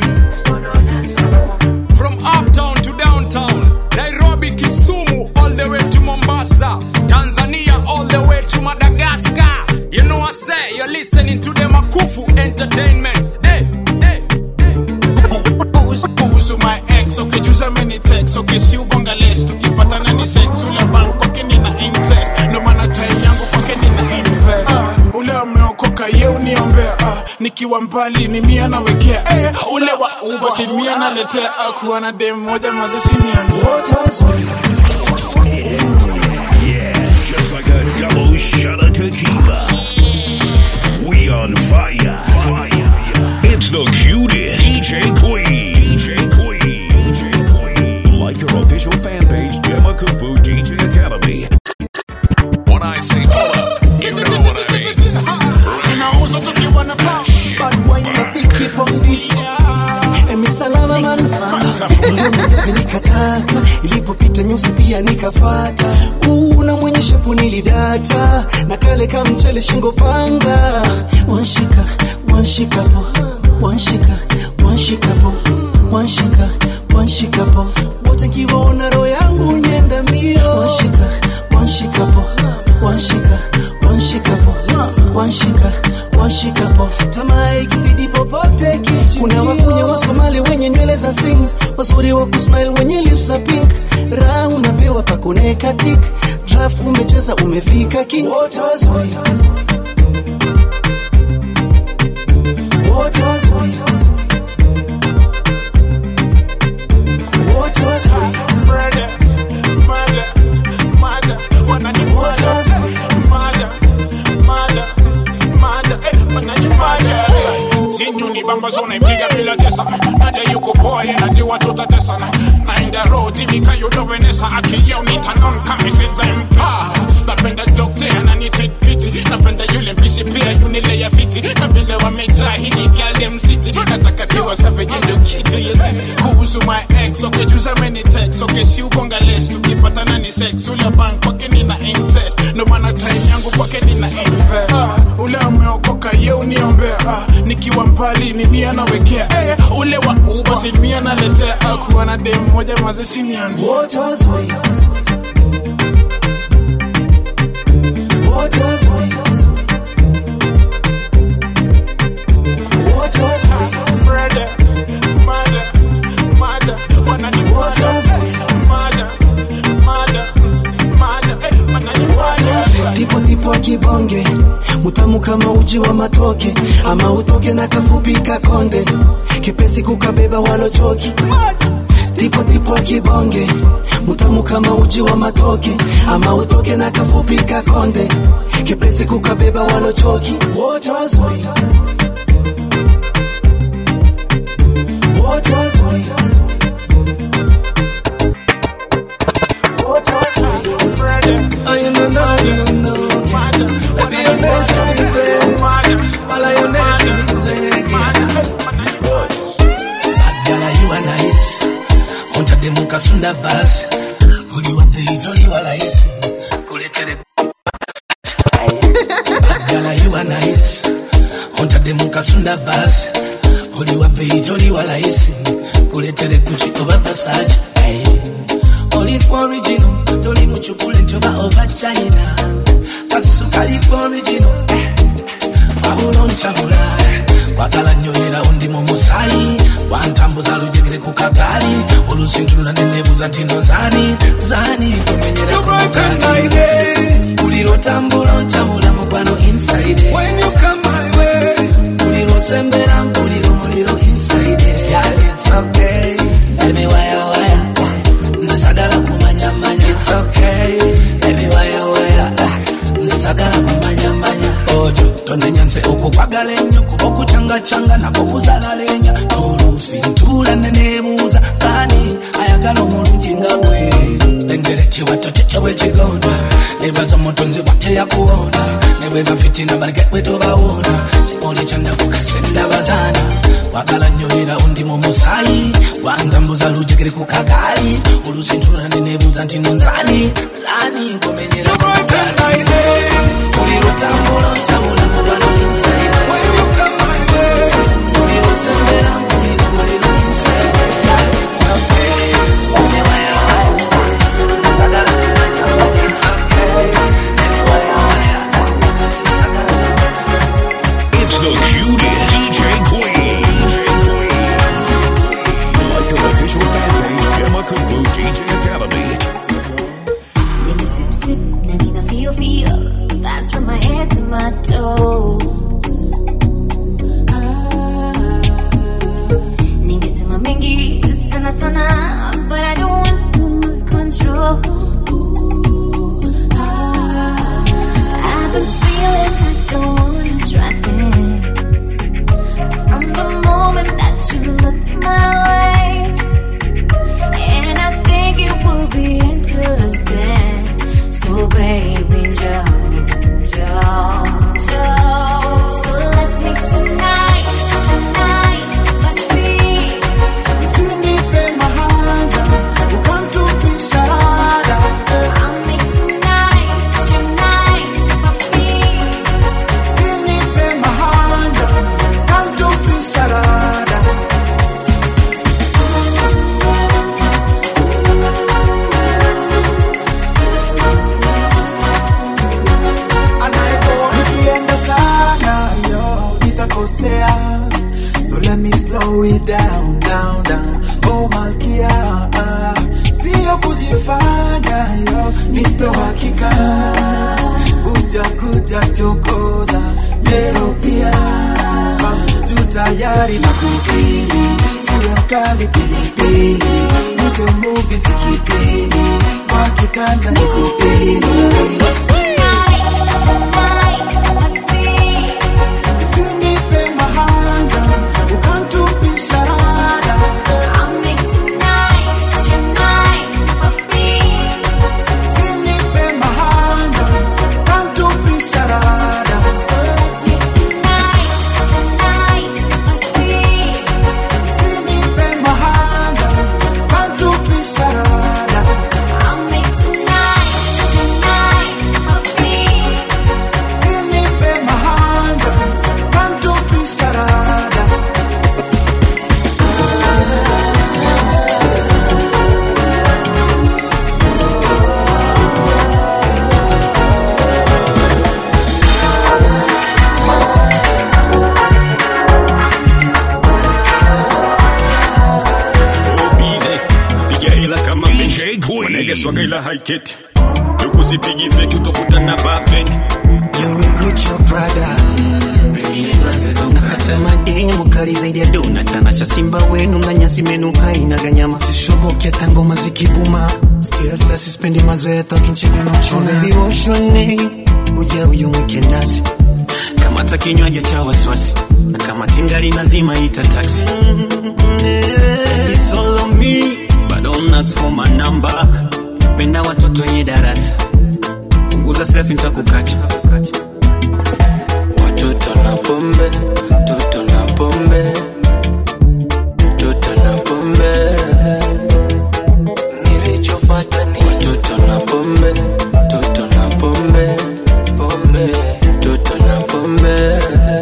From uptown to downtown, Nairobi, Kisumu, all the way to Mombasa, Tanzania, all the way to Madagascar. You know I say you're listening to the Makufu Entertainment. Hey, hey, kuhusu my ex ukijuza many text okay si ubonga less tukipatana ni sex ule bank kwake nina interest ndo maana time yangu kwake nina invest uh, ule ameokoka ye uniombea uh, nikiwa mbali ni mia nawekea eh, ule wa uba si mia naletea uh, kuwa na dem moja maze si mia Just like a double shot of tequila. We on fire. Fire. It's the cutest DJ Queen. DJ Queen. DJ Queen. Like your official fan page, Demakufu DJ Academy. When I say pull up, you know what I mean. inauza tukiwa na pump. Bad boy nafiki pondis Emi salama man Uliona nikataka Ilipopita nyusi pia nikafata Una mwenye shepu nilidata Na kale kamchele shingo panga Wanshika, wanshika po Wanshika, wanshika po Wanshika, wanshika po Wote nkiwaona roho yangu nienda mbio Wanshika, wanshika po Wanshika, wanshika po Wanshika, wanshika po Tamaa ikizidi popote kichi Kuna wakunya wa Somali wenye nywele za sing Wazuri wa kusmile wenye lips za pink Raha unapewa pakuneka tik Draft umecheza umefika king Wote wazuri Wote wazuri Wote wazuri Murder, murder, murder. Wanani murder. Murder, murder, murder. Eh, wanani murder. Sinyu ni bamba zona ipiga bila tesa Nadia yuko poa ye najua tutatesana Naenda road timika yudo Venesa Akiyeo nitanon kami sinza mpa Napenda dokte ananite fiti Napenda yule mpishi pia yunile ya fiti Na vile wamejaa hii ni Galdem City Nataka tiwa savage ndio kitu yesi Kuhusu my ex okay juza many text okay si ubonga less Tukipatana ni sex ule bank kwake nina interest Ndo maana time yangu kwake nina invest ah, Ule ameokoka ye uniombea ah, Nikiwa mbali ni mia nawekea eh, Ule wa uba si mia naletea ah, Kuwa na dem moja maze si mia Wote wazuri tipo wa kibonge mutamu kama uji wa matoke ama utoke na kafupi kakonde kipesi kukabeba walochoki tipo tipo wa kibonge mutamu kama uji wa matoke ama utoke na kafupi kakonde kipesi kukabeba walochoki wote wazuri wote wazuri I know now, you know now. Baby, you're next to me, say. While I am next to me, say. Bad girl, you are nice. Onta de muka sunda basi. Uliwa peito, uliwa laisi. Kuletere. Bad girl, you are nice. Onta de muka sunda basi. Uliwa peito, uliwa laisi. Kuletere Gucci over Versace. Hey. Oli kwa original, toli muchukule ntoba over China. Kasusu kali kwa original, eh. Wabula onchabula, eh. Wagala nnyo era undi mu musayi. Wantambuza lujegere ku kagali. Olusintulula nenebuza nti no zani, zani kumenyera ku mukali. Buli lwotambula ochamula mukwano inside. When you come my way. Buli lwosembera mpulira omuliro inside. Yeah, it's okay. Baby, waya waya. Nze sagala kumanya manya. It's okay. Baby, waya waya. Nze sagala kumanya manya. Ojo, tonenyanze okukwagala ennyo kuba okucangacanga nako kuzalalenya n'oluusi ntuula neneebuuza saani ayagala omulungi nga gwe lengere kiwato kikyo bwekigonda nebaza omutonzi bwateyakuwonda ne bwe bafitina baleke bwe tobawoona kimuli kyandakukasenda bazaana wagala nnyo era undi mu musayi wantambuza lujegere ku kagaali oluusi ntuula neneebuuza nti no nzani nzani nkomenyera ku kagaali buli lutambula ncamula mubano inside buli lusembera mpulira muliro inside Yeah, it's okay. Baby, waya, waya. Sagala kumanya, it's okay. Baby, waya, waya. It's the cutest DJ Queen. Like the official fan page, Gemma Kufu DJ Academy. Nina sip sip na nina feel feel vibes from my head to my toes. Ningesema mengi sana sana, but I don't want to lose control. I've been feeling like I wanna try this from the moment that you looked my way. And I think it will be interesting. So baby, Joe, Joe, Joe. So let's meet tonight, tonight, let's see. Usinipe mahanga, ukamtupisha rada. I'll make tonight, tonight, papi. Usinipe mahanga, ukamtupisha rada. Nikienda sana yo nitakosea so let me slow it down down down oh malkia ah, sio kujifanya yo nipe hakika kuja kuja chokoza leo pia Ah, tu tayari na kufili siwe mkali pilipili nipe muvi sikipindi kwa kitanda nikupili Usinipe mahanga, ukamtupisha rada. I'll make tonight, tonight, papi. Usinipe mahanga, ukamtupisha rada. So let's meet tonight, tonight, let's see. Usinipe mahanga, ukamtupisha rada. I'll make tonight, tonight, papi. Usinipe mahanga, ukamtupisha rada. bize piga hela kama benchi wanaegeswaga ila haiketi tukusipigi feki utokutana bafeki basi menu haina ganyama sishoboki hata ngoma zikibuma still sasa sipendi mazoea tokinchega na uchuna baby woshone uja uyu mwike nasi kama hata kinywaji cha wasiwasi na kama tingali nazima ita taxi It's all on me but don't ask for my number penda watoto wenye darasa punguza selfie nitakukacha Watoto na pombe, toto na pombe, toto na pombe. Nilichofuata ni watoto na pombe, toto na pombe, pombe, toto na pombe,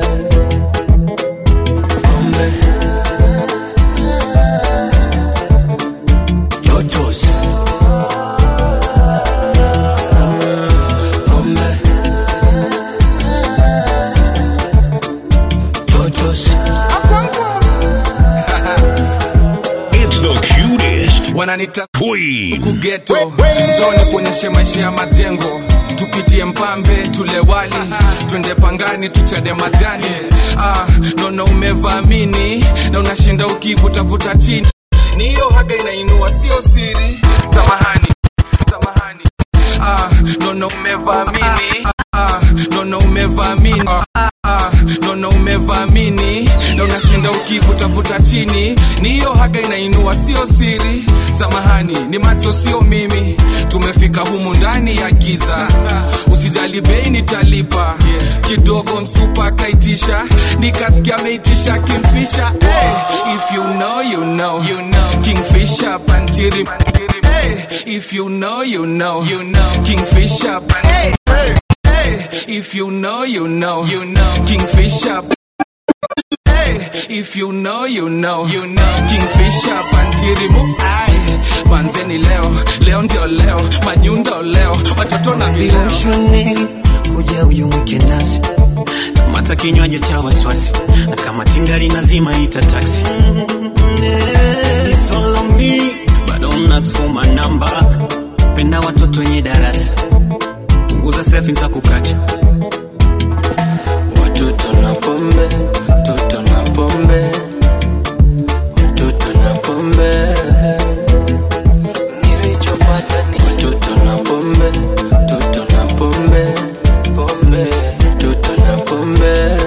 pombe. Totos. Pombe. Totos. It's the cutest wananita queen. kugeto njoni kuonyeshe maisha ya majengo tupitie mpambe tule wali twende pangani tuchade majani ah, naona umevamini na unashinda ukivutavuta chini ni hiyo haga inainua sio siri samahani samahani ah, naona umevamini ah, naona umevamini ah, ah, naona umevamini na unashinda ukivutavuta chini ni hiyo haga inainua sio siri samahani ni macho sio mimi tumefika humu ndani ya giza usijali bei nitalipa kidogo msupa akaitisha nikasikia ameitisha kimfisha hey, if you know, you know. You know. kingfisha pantiri Hey, if you know, you know. You know. kingfisha pantiri Hey, if you know, you know. You know. kingfisher Hey, if you know, you know. You know. kingfisher pantirimu Ai, manzeni leo leo ndio leo manyundo leo watoto na vileo ushone kuja uyu mwike nasi kama hata kinywaji cha wasiwasi na kama tingali nazima ita taxi It's all on me, but don't ask for my number. penda watoto wenye darasa punguza selfie nitakukacha Watoto na pombe, toto na pombe, watoto na pombe. Nilichopata ni watoto na pombe, toto na pombe, pombe, toto na pombe.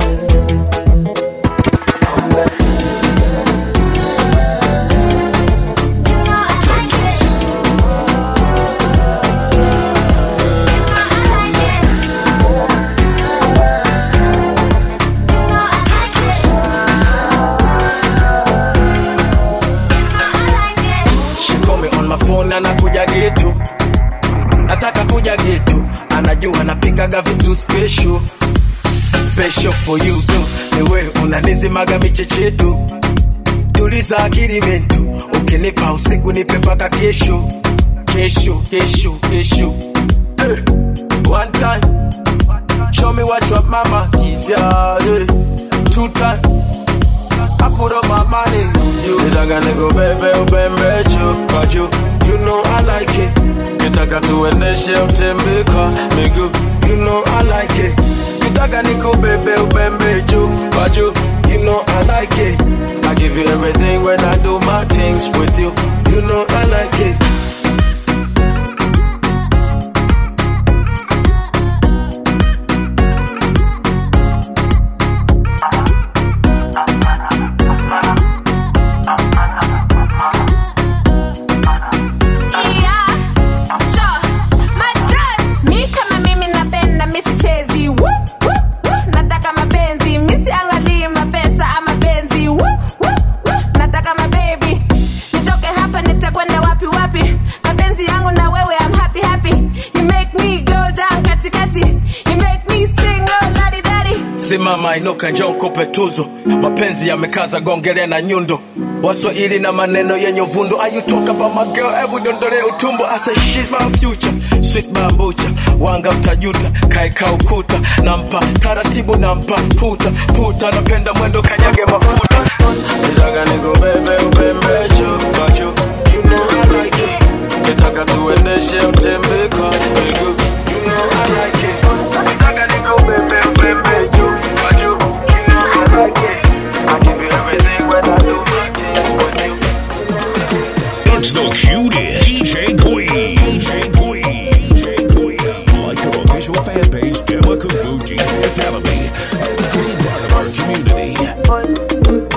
She call me on my phone na nakuja getu nataka kuja getu anajua napikaga vitu special special for you tu niwe unanizimaga michechetu tuliza akili mentu ukinipa usiku nipe paka kesho kesho kesho kesho eh. one time show me what your mama give ya eh. two time I put up my money on you. Nitaka nikubebe ubembe juu kwa juu. You know I like it. Nitaka tuendeshe utembe kwa miguu. You know I like it. Nitaka nikubebe ubembe juu kwa juu. You know I like it. I give you everything when I do my things with you. You know I like it. Mi kama mimi napenda misichezi Woo, woo, woo. nataka mapenzi misiangalii mapesa ama benzi Woo, woo, woo. nataka mabebi nitoke hapa nitakwenda wapi wapi mapenzi yangu na wewe I'm happy happy you make me go down katikati you make me sing oh ladi dadi simama inuka njoo nikupe tuzo mapenzi yamekaza gongele na nyundo waswahili na maneno yenye uvundo Are you talk about my girl hebu dondole utumbo I say she's my future sweet bambucha wanga mtajuta kaeka ukuta nampa taratibu nampa puta puta napenda mwendo kanyage mafuta nitaka nikubebe ubembe juu kwa juu you know I like it nitaka tuendeshe utembe kwa miguu you know I like it nitaka nikubebe ubembe juu kwa juu you know I like it I give you everything when I do my thing with you official fan page, Dema Kufu DJ Academy. Be part of our community.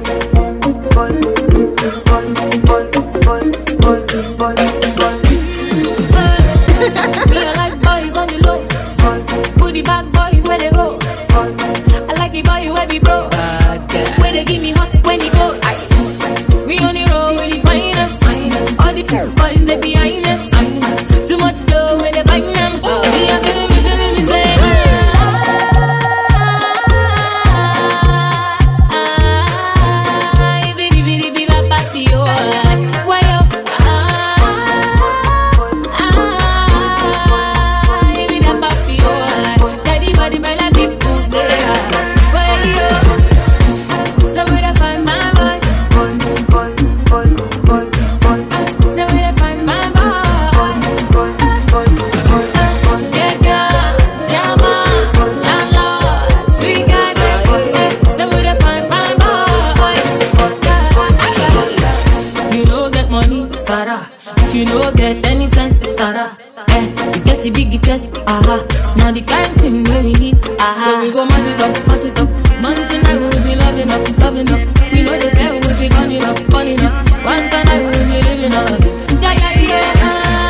Me, I like boys on the low. Booty back boys where they go. I like the boy where be bro. Where they give me hot when he go. Aye. We on the road with the finest. All the boys they behind us. Too much dough when they bang them. Me, I feel me, feel me, say. ah, bitty, bitty, bitty, bop, bop, yo. Why yo? You know get money, Sarah. If you no get any sense, Sarah. Eh, you get the big chest, aha. Now the kind thing where we need, aha. So we go mash it up, mash it up. Mountain I will be loving up, loving up. We know the fair will be burning up, burning up. One time I will be living up. Yeah, yeah, yeah.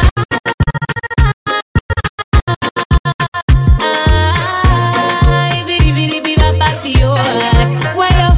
Ah, bitty, bitty, bitty, bop, bop, yo. Why yo?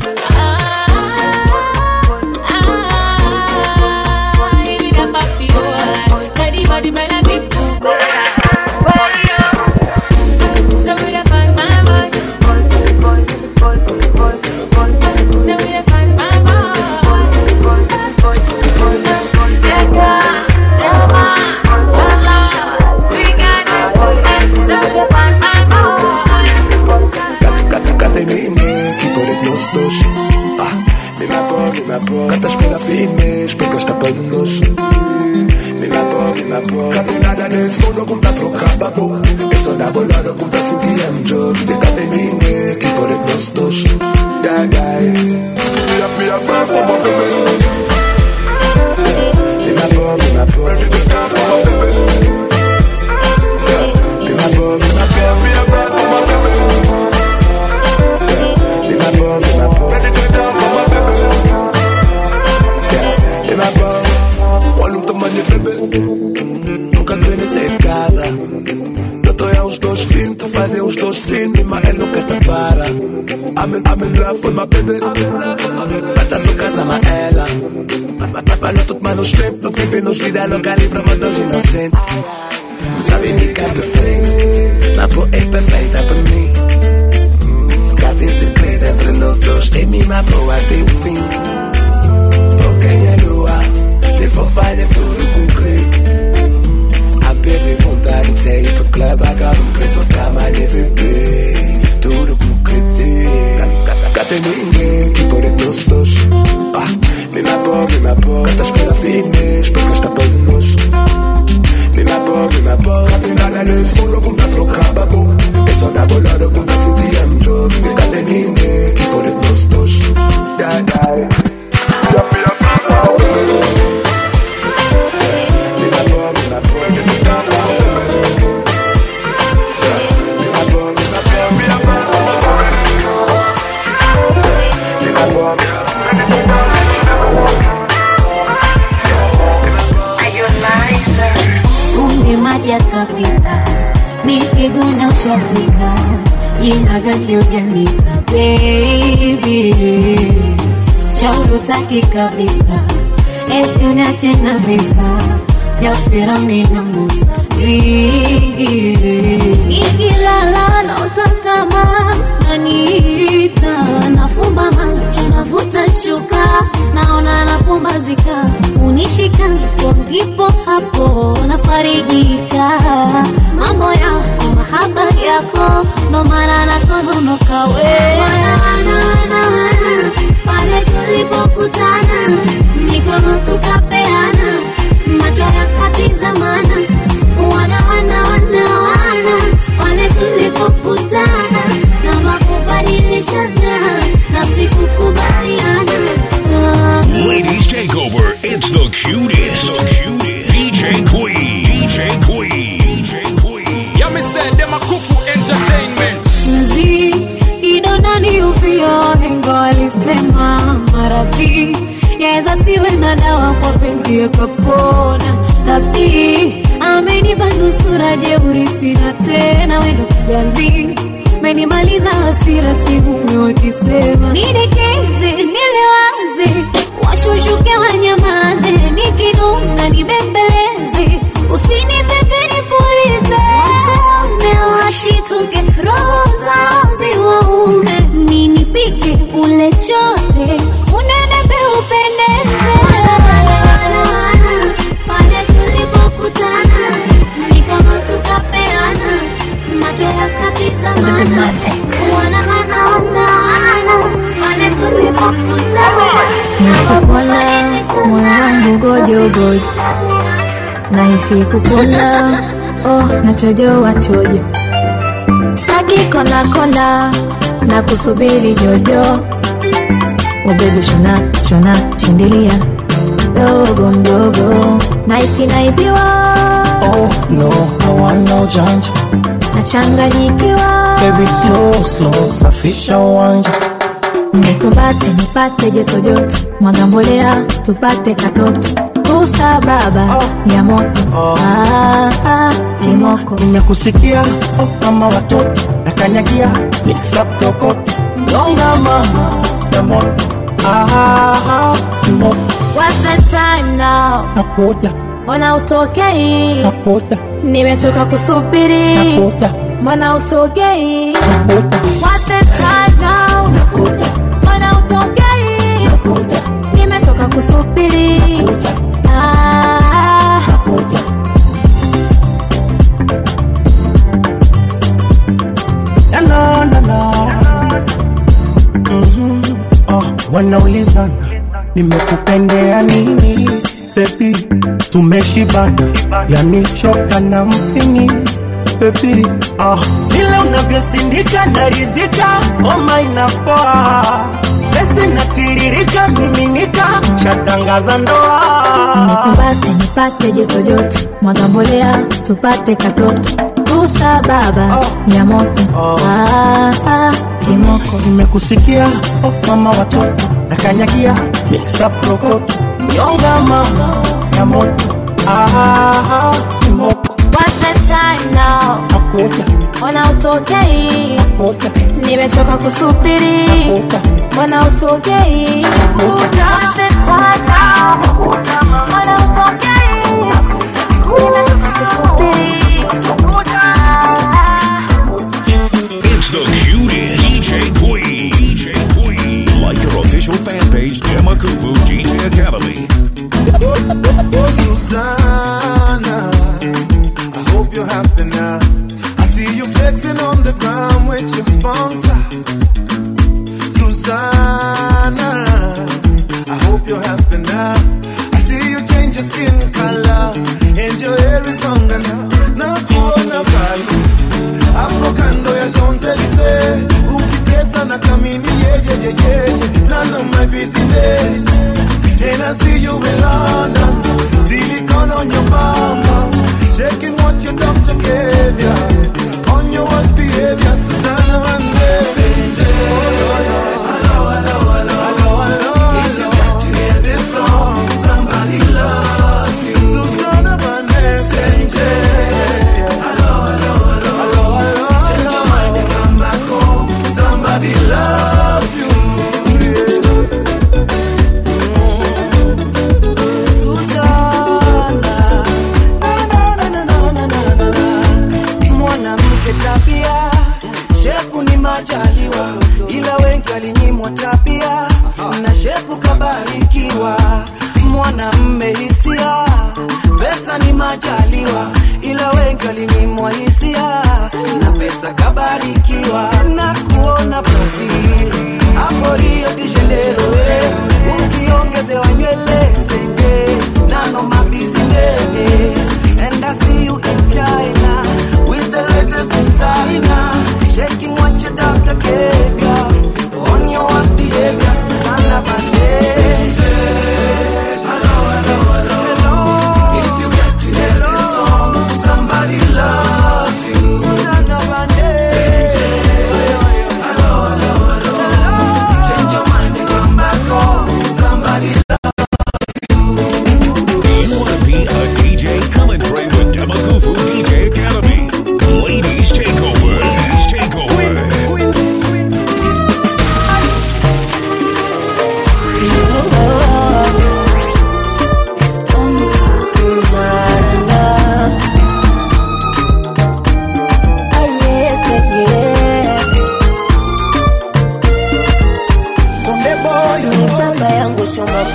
Kate mingi, keeper het los dos Ah, mi ma po, mi ma po Kata spela fine, speka sta pa nos Mi ma po, mi ma po Kate nada des mono kum ta troca babo Eso da volado kum ta sinti am job Te kate mingi, keeper het los dos Die, die Mi a, mi a fan for my baby Mi ma po, mi ma po Ready to die for my baby Mi ma po, mi ma po Mi a fan for my baby Mi ma po, mi ma po Ready to die for my baby Mi ma po Olha o tamanho bebê Nunca queria sair de casa Eu tô a os dois filhos Tu fazes os dois filhos Mas ele nunca te para I'm in, I'm in love with my baby Fata sua casa, mas ela Trabalho tudo mas nos tempos Do que vive nos vida louca Livre mas dos inocentes Sabe nem que é perfeito Mas pô, é perfeita pra mim Nunca tem segredo entre nós dois Em mim, mas pô, até o fim Quem é lua Levou falha tudo concreto A baby vontade de sair pro clube Agora um preço cama de bebê Tudo concreto Cate ninguém que pode nós dois Ah, me ma po, me ma po Cata espera fitness Porque está para nós Me ma po, me ma po Cate nada nesse mundo como tá trocar babo É só dar bolada como tá sentir am job Se cate ninguém que pode nós dois Die, die Ya me a fan for my baby Me ma po, me ma po Ready to die for my baby Me ma po, me ma po Me a fan for my baby Me ma po, me ma po Ready to die Kumbe maji yakapita, mipiguna ushafika, jina gani ujanita baby, shauri utaki kabisa, eti uniache na visa vya Firauni na Musa vingi, nikilala naota kama naniita, nafumba macho navuta shuka, naona napumbazika, unishika ndipo hapo nafarijika, mambo yako mahaba yako, ndo maana natononoka we wana, wana, wana, wana, pale tulipokutana mikono tukapeana macho yakatizamana wana wana wana wana pale tulipokutana na makubadilishana nafsi kukubaliana Ah. Ladies take over. It's the cutest. The cutest. DJ Queen. DJ Queen. DJ Queen. Yeah, me said them nisiwe na dawa kwa penzi yakapona rabi amenipa nusura jeuri sina tena wendo ganzi menimaliza hasira sihumwe wakisema nidekeze nilewaze washushuke wanyamaze nikinuna nibembeleze usinipepe nipulize watume washituke roho zao ziwaume ninipike ule chote unenepe upendeze pale tulipokutana mikono tukapeana macho yakatizamana wanahanaana pale tulipokutana Nikupona moyo wangu gojogojo, nahisi kupona oh, nachojoa chojo, staki kona kona na kusubiri jojo, ubebi shona shona shindilia dogo mdogo, nahisi naibiwa Oh no, I want no janja. nachanganyikiwa, Baby slow slow, safisha uwanja. nikumbate nipate joto joto, mwaga mbolea tupate katoto, kusa baba ya moto ah, ah, kimoko Nimekusikia oh, mama watoto nakanyagia niksaprokoto longa mama ya moto ah, moto What's the time now? nakuja Mbona utokei? nakuja Nimechoka kusubiri. nakuja Mbona usogei? nakuja What's the time now? Mbona utokei? Nimechoka kusubiri. Ah, na na na na Mhm. oh, wanaulizana nimekupendea nini bebi tumeshibana yani shoka na mpini bebi ah, vile unavyosindika naridhika oma inapoa pesi natiririka miminika shatangaza ndoa nikumbate nipate joto joto, mwaga mbolea tupate katoto, kusa baba ya moto ah, ah, kimoko nimekusikia oh, mama watoto nakanyagia niksaprokoto nyonga mama ya moto ah, kimoko What's the time now? nakuja Mbona utokei? nakuja Nimechoka kusubiri. Mbona usogei? What's the time now? Mbona utokei? Nimechoka kusubiri. It's the cutest DJ Queen. DJ Queen. Like your official fan page, Demakufu DJ Academy. Susanna, I hope you're happy now. I see you flexing on the ground with your sponsor. Susanna, I hope you're happy now. I see you change your skin color and your hair is longer now. Na kuona pale hapo kando ya Champs-Elysees, ukitesa na kamini yeyeyeyeye, none of my business. And I see you in London, silicone on your mama, shaking what your doctor gave ya. On your worst behavior, Susanna Vande. Somebody loves you. Susanna Vande. Hello, hello, hello, hello, hello. Change your mind and come back home. Somebody loves you. mwanamke tabia shepu ni majaliwa ila wengi walinyimwa tabia na shepu kabarikiwa mwanamme hisia pesa ni majaliwa ila wengi walinyimwa hisia na pesa kabarikiwa na kuona brazil hapo rio de janeiro eh, ukiongezewa nywele senje nano mabusiness and I see you in China with the latest designer, shaking what your doctor gave ya. On your worst behavior, Susanna Vande. If you get to hear this song, somebody loves you. Susanna Vande. Hello, hello, hello. Change your mind and come back home. Somebody loves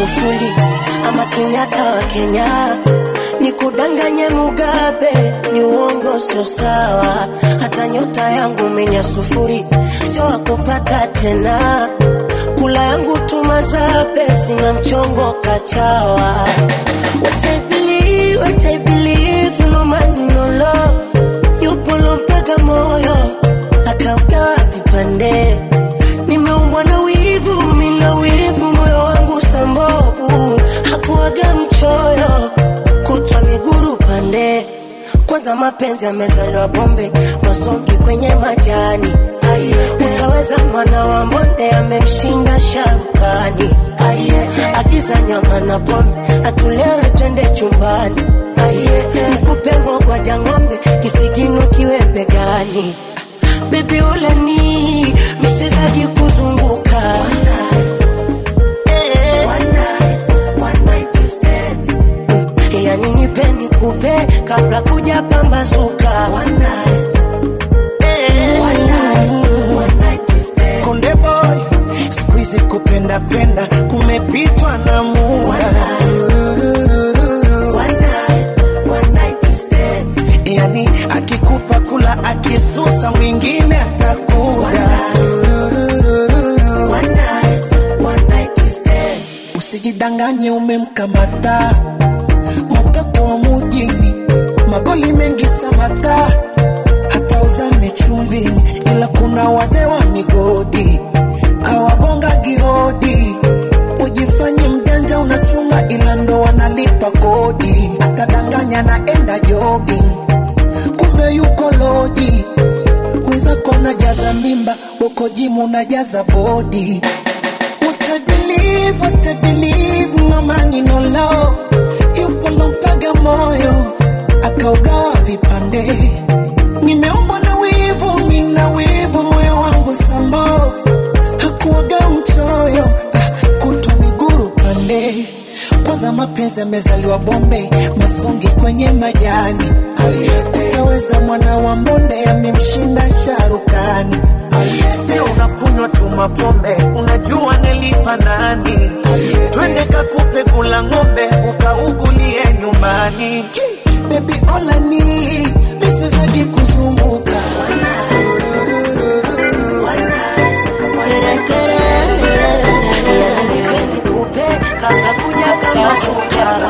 Magufuli ama Kenyatta wa Kenya, nikudanganye Mugabe ni uongo, sio sawa. Hata nyota yangu menya sufuri, sio wakupata tena. Kula yangu tumazabe, sina mchongo kachawa. What I believe, what I believe, no man no law. Yupo lompaka moyo akaugawa vipande. Nimeumbwa na wivu, mina wivu, moyo wangu sambovu, hakuwaga mchoyo, kutwa miguru pande. Kwanza mapenzi yamezaliwa bombe, masongi kwenye majani. Aye, utaweza mwana wa mbonde amemshinda sharukani. Aye, agiza nyama na pombe, atulewe twende chumbani. Aye, nikupe ngogwa ng'ombe, kisigino kiwe begani. Baby ule ni misizaji kuzunguka Eh. Mm, yani nipe nikupe kabla kuja pambazuka Eh. Konde boy, siku hizi kupenda penda kumepitwa na muda. Yani akikupa kula akisusa mwingine atakuda. Usijidanganye umemkamata mtoto wa mujini, magoli mengi samata, hata uzame chumvini, ila kuna wazee wa migodi awagonga gihodi. Ujifanye mjanja unachunga, ila ndo wanalipa kodi. Atadanganya naenda jogging, kumbe yuko loji. Wenzako najaza mimba, uko jimu unajaza bodi. What I believe, what I believe, no money, no love. Yupo lompaga moyo, akaugawa vipande. Nimeumbwa na wivu, mina wivu, moyo wangu sambovu. Hakuwaga mchoyo, ah, kutwa miguru pande. Kwanza mapenzi yamezaliwa bombe, masongi kwenye majani. Utaweza mwana wa mbonde, amemshinda sharukani. Sio unakunywa tu mapombe, unajua nilipa nani? Twende kakupe kula ng'ombe, ukaugulie nyumbani. Baby ola ni misizaji kuzunguka kabla kuja pambazuka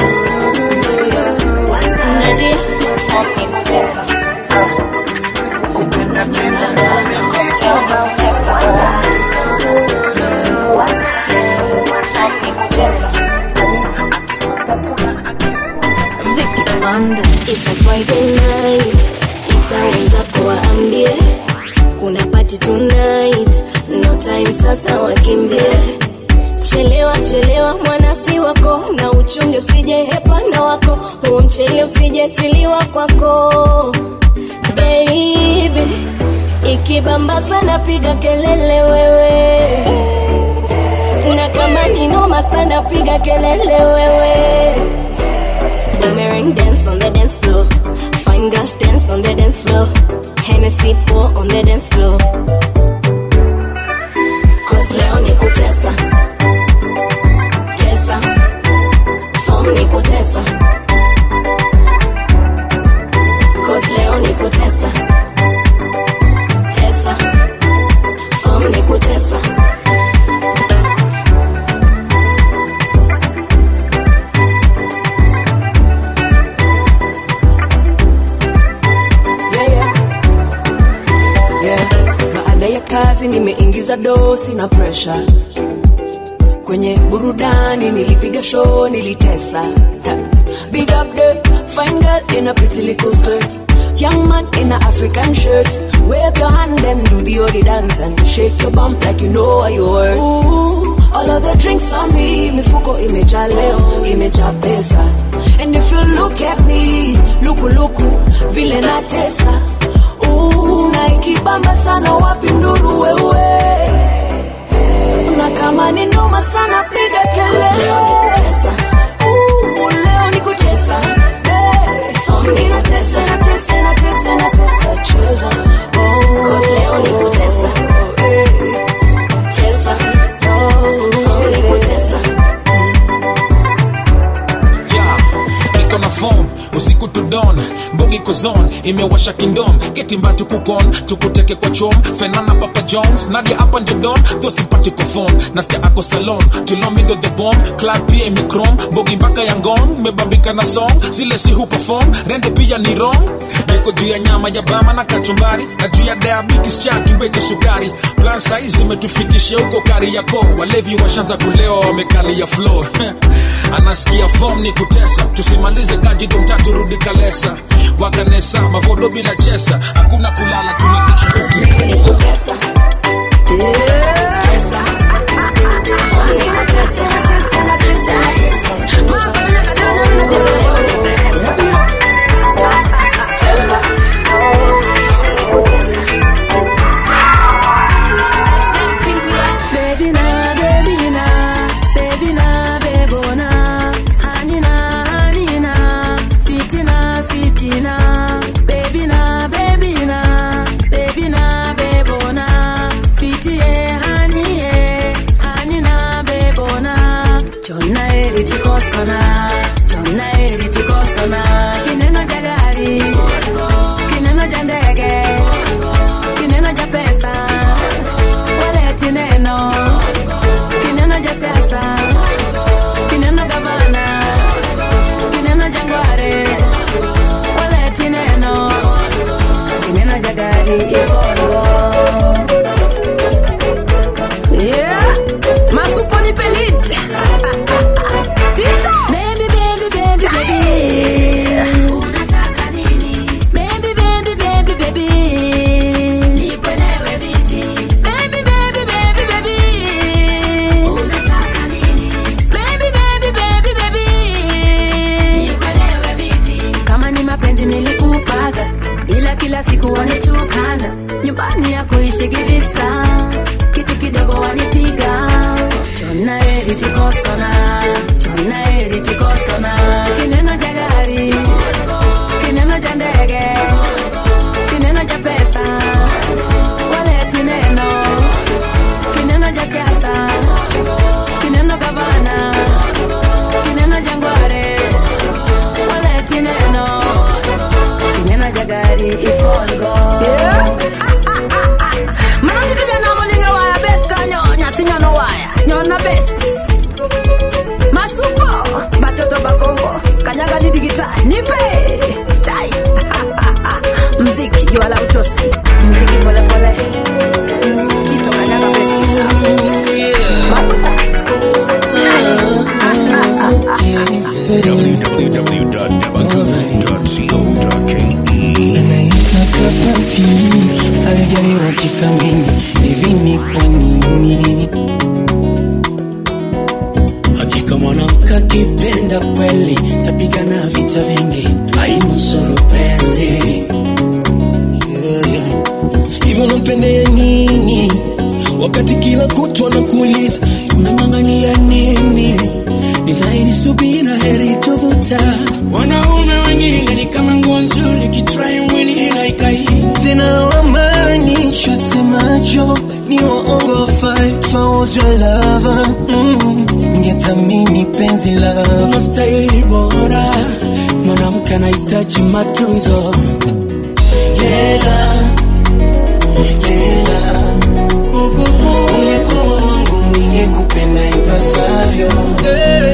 It's a Friday night, itaweza kuwaambie kuna party tonight, no time sasa wakimbie. Chelewa chelewa mwanasi wako, na uchunge usije hepana wako, huo mchele usijetiliwa kwako baby. Ikibamba sana piga kelele wewe, na kama ni noma sana piga kelele wewe. Boomerang dance on the dance floor. Fine girls dance on the dance floor. Hennessy pour on the dance floor. Cause leo ni kutesa. Tesa. Form ni kutesa. Cause leo ni kutesa. Tesa. Form ni kutesa. yeah. Baada ya kazi nimeingiza dosi na presha kwenye burudani, nilipiga show, nilitesa Ha. Big up the fine girl in a pretty little skirt Young man in a African shirt Wave your hand and do the odi dance And shake your bump like you know what you worth Ooh, All of the drinks on me Mifuko imejaa leo, imejaa pesa And if you look at me Luku luku, vile natesa Ooh, na ikibamba sana wapi nduru wewe na kama ni noma sana piga kelele Ooh, leo ni kutesa Hey, ninatesa, natesa, natesa, natesa, cheza Oh, leo ni kutesa. Hey, Tesa. oh, ni kutesa. niko zone imewasha kingdom ketimba tukukon tukuteke kwa chom fenana papa jones nadia hapa ndio don tho simpatiko phone nasikia ako salon tulomindo the bomb club pia imikrom mbogi mpaka ya ngong mebambika na song zile si huperform rende pia ni wrong niko juu ya nyama ya bama na kachumbari na juu ya diabetes cha tuweke sukari plan saizi imetufikisha huko kari yako walevi washanza kulewa wamekalia floor anasikia form ni kutesa tusimalize kajido mtatu rudi kalesa wakanesa mavodo bila chesa hakuna kulala tunikisha Baby na, baby na, baby na, bebo na, hani na, hani na, sweetie na, sweetie na, baby na, baby na, baby na, bebo na, sweetie yeah, hani yeah, hani na, bebo na, chonna eri tikosona, chonna eri tikosona, kineno ja gari, kineno ja ndege, kineno ja pesa, waleti neno kineno ja siasa kineno gavana kineno ja ngware waleti neno kineno ja gari ifongo yeah. masupo ni pelid tito baby baby baby baby unataka nini baby baby baby baby nikuelewe vipi baby baby baby baby unataka nini baby baby baby baby nikuelewe vipi kama ni mapenzi nilikupaga ila kila siku wanitukana nyumbani ya kuishi kivisa kitu kidogo wanipiga chona eri tikosona chona eri tikosona kineno ja gari kineno ja ndege kineno ja pesa waleti neno kineno ja siasa kineno gavana kineno ja ngware waleti neno kineno ja gari ifolgo manotitujana molinga waya bes kanyo nyathi nyono waya nyona bes masupo batoto bakongo kanyaga ni digitali nipe tai mziki juala utosi mziki polepole tito kanyaga bes www.debacook.co.ke Naitaka pati alijaliwa kithamini hivi ni kwa nini? Hakika mwanamke akipenda kweli tapigana vita vingi, ainusuru penzi Yeah, yeah. hivyo nampendea nini wakati kila kutwa nakuuliza unang'ang'ania nini? Ni dhahiri subira heri tovuta. Wanaume wengine ni kama nguo nzuri, kitrai mwili inaikai tena, wamaanisha semacho ni waongo, fight for your lover mm. Ningethamini penzi la unastahili bora, mwanamke anahitaji matunzo Lela, lela, ungekuwa wangu ningekupenda ipasavyo Lela,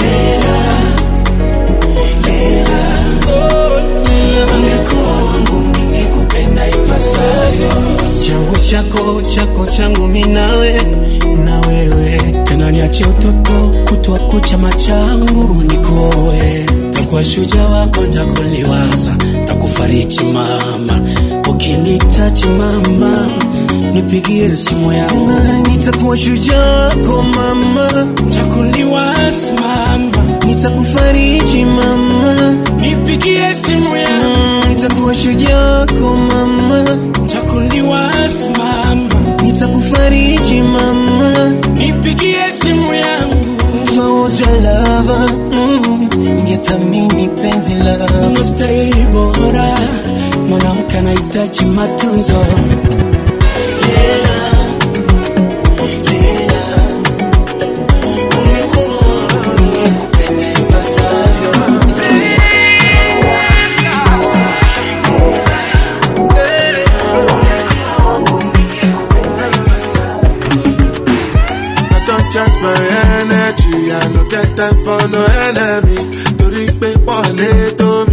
lela, ungekuwa wangu ningekupenda ipasavyo changu chako chako changu minawe na wewe tena niachie utoto kutwa kucha machangu nikuoe takuwa shuja wako ntakuliwaza takufariji mama ukinitaji mama nipigie simu yangu nitakuwa shujaa wako mama ntakuliwaza mama nitakufariji mama nipigie simu yangu nitakuwa shujaa wako mama ntakuliwaza mama nitakufariji mama nipigie simu yangu faoja lava mm. ningethamini penzi la unastahili bora mwanamke anahitaji matunzo Lela, lela, ungekuwa ningekupenda ipasavyo. time for no enemy. Torí pé wọ́n lè tó mi.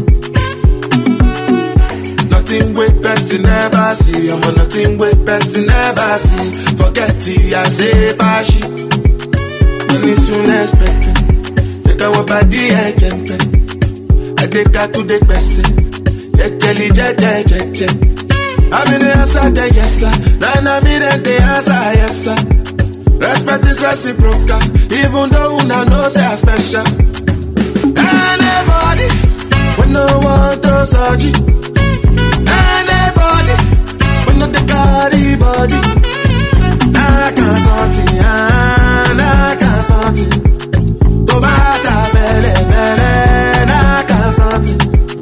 Nothing wey person never see. Ọmọ nothing wey person never see. Forget it, I say bashi. Money soon expected. Take our body ẹ̀jẹ̀ pẹ̀. Adékatú dé pẹ̀sẹ̀. Jẹ́jẹ́lì jẹ́jẹ́ jẹ́jẹ́. I'm in the answer, the yes sir. Then I'm in the answer, yes sir. Respect is reciprocal, even though una know say I special. Anybody, when no one to search it. Anybody, when no the carry body. I can't something, I can't something. To bata vele vele, I can't something.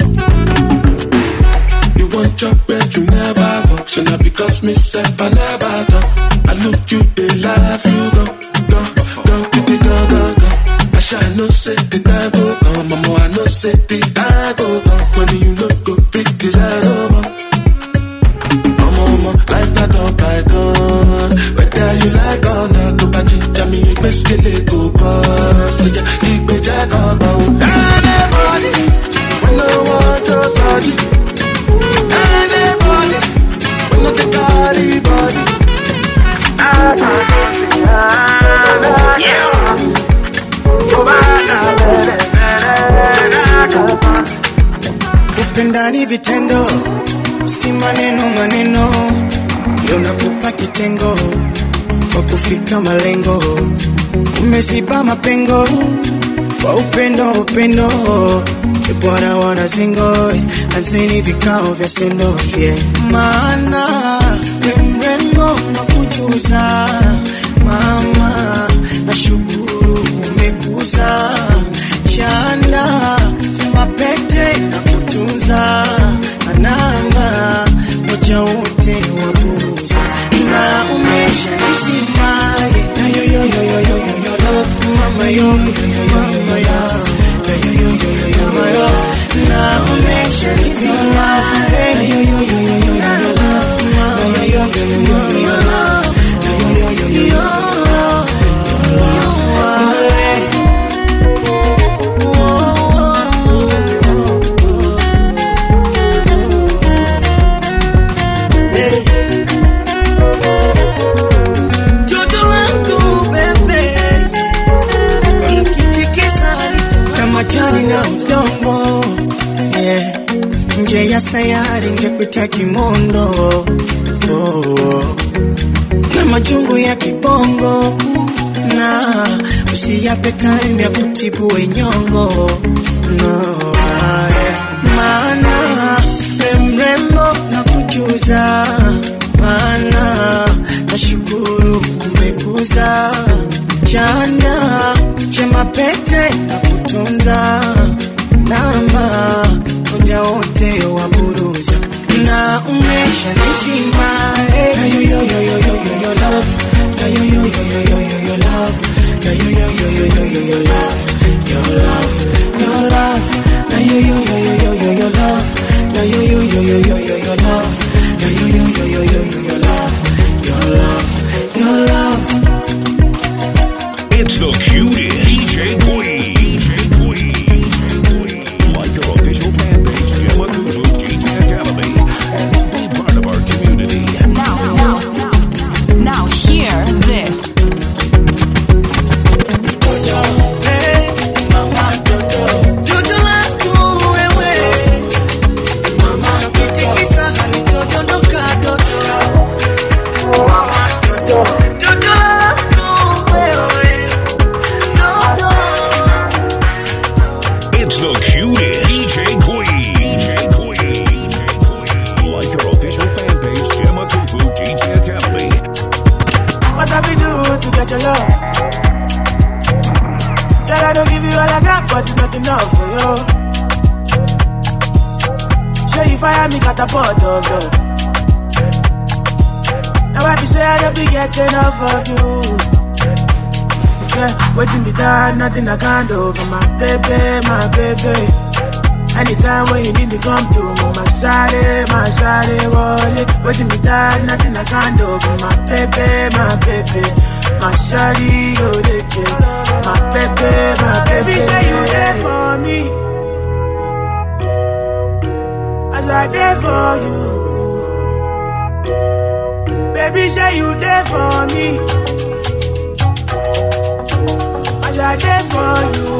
You want job where you never work, so now because myself I never talk. I look you, they laugh, you go, go, go, go, go, go, go, go. I shall no say the time go come, mama, I know say the time go come. When you look go fit the light over. Mama, mama, life not on python. Whether you like or not, to back it, jammy, you best kill it, go boss. So yeah, keep me jack on, go. Anybody, when no one to search it. Anybody, when no the carry body. I can't something, yeah. Go back, I better, better, I can't something. kupenda ni vitendo si maneno maneno ndio nakupa kitengo kwa kufika malengo umeziba mapengo kwa upendo upendo bwana wana zingo anzeni vikao vya sendofye maana we mrembo na kujuza mama na shukuru umekuza chana mapete na kutunza ananga moja wote wabuza na umesha nisimaye na yo yo yo yo yo yo yo love mama yo yo yo yo mama yo yo yo yo yo yo yo mama yo na umesha nisimaye na yo yo yo yo yo yo yo love mama yo yo yo yo yo yo yo love yo yo yo yo yo yo Toto langu bebe Ukitikisa kama jani na udongo yeah. Nje ya sayari ngekuita kimondo oh. Na majungu ya kibongo na usiyape time ya kutibu wenyongo no, ah, yeah. Maana we mrembo na kujuza maana nashukuru umekuza chanda chema pete na kutunza namba moja wote wa buruza na umesha nizima eh. na yo yo yo yo yo yo yo love na yo yo yo yo yo yo yo love na yo yo yo yo yo yo yo love your love your love na yo yo yo yo yo yo yo love na yo yo yo yo yo yo yo love na yo yo yo yo yo yo yo love your love your love It's the cutest DJ Queen. DJ Queen. Like our official fan page, Gemma Kuzu DJ Academy, and be part of our community. Now, now, now, now hear this. Jojo langu wewe mama kitikisa halitodondoka dodo mama dodo jojo langu wewe dodo It's the cutest DJ Queen. DJ Queen. Like our official fan page, Gemma Kufu DJ Academy, What have we do to get your love? Girl, I don't give you all I got, but it's not enough for you. Sure you fire me catapult, oh girl. Now I be say I don't be get enough of you. Yeah, waiting me that, nothing I can do for my baby, my baby. Anytime when you need me, come through. My shawty, my shawty, wallet. Waiting me die, nothing I can't do. My baby, my baby. My shawty, go they My baby, my baby. say you there for me. As I there for you. Baby, say you there for me. As I there for you.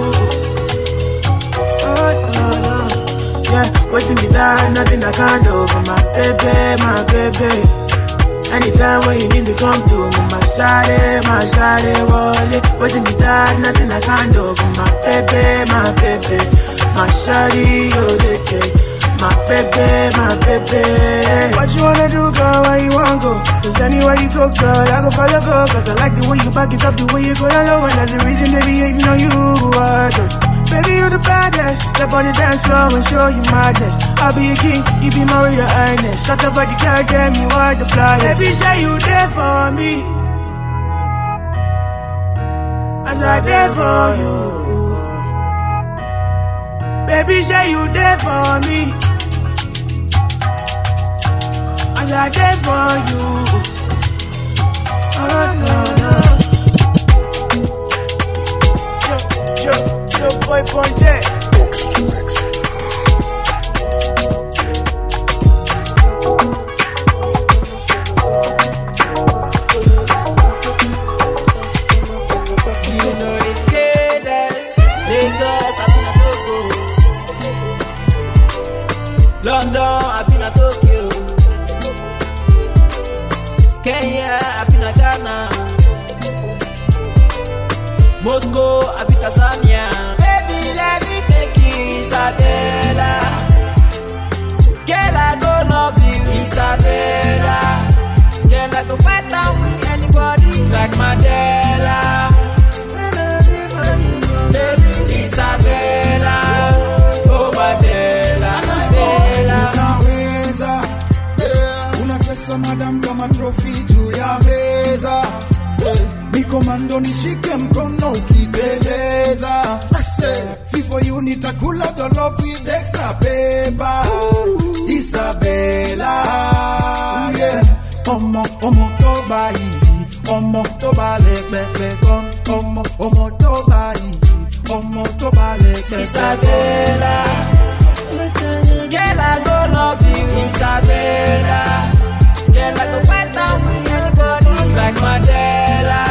Oh, no, no. Yeah, waiting me down, nothing I can't do for my baby, my baby. Anytime when you need me, come to me, my shawty, my shawty, wallet. Waiting me down, nothing I can't do for my baby, my baby. My shawty, oh, they take. My baby, my baby. What you wanna do, girl? Where you wanna go? Cause anywhere you go, girl, I go follow, go. Cause I like the way you back it up, the way you go down low. And that's the reason they be hating on you. I don't. Baby, you the baddest. Step on the dance floor and show you madness. I'll be a king, you be my royal highness. Shut up, but you can't get me why the flyers. Baby, say you there for me. As I there for you. Baby, say you there for me. As I there for you. Oh, no, no. Yo, yo, yo, boy, Ponte. You know the greatest Lagos, I've been a Togo London, I've been a Tokyo Kenya, I've been a Ghana Moscow, I've been Tanzania Baby, let me make you Isabella Girl, I go love you, Isabella Girl, I go fight down with anybody like Mandela Baby, Isabella Oh, Mandela Mandela unaweza eh, unacheza madam kama trofi juu ya meza eh, mikomando nishike mkono ukiteleza Ase, si for you nitakula jollof with extra paper Isabella yeah. ọmọ ọmọ tó bá yìí ọmọ tó bá lè pẹpẹ gan ọmọ ọmọ tó bá yìí ọmọ tó bá lè pẹpẹ Isabella Girl, I go love you, Isabella Girl, I go fight down with anybody like Mandela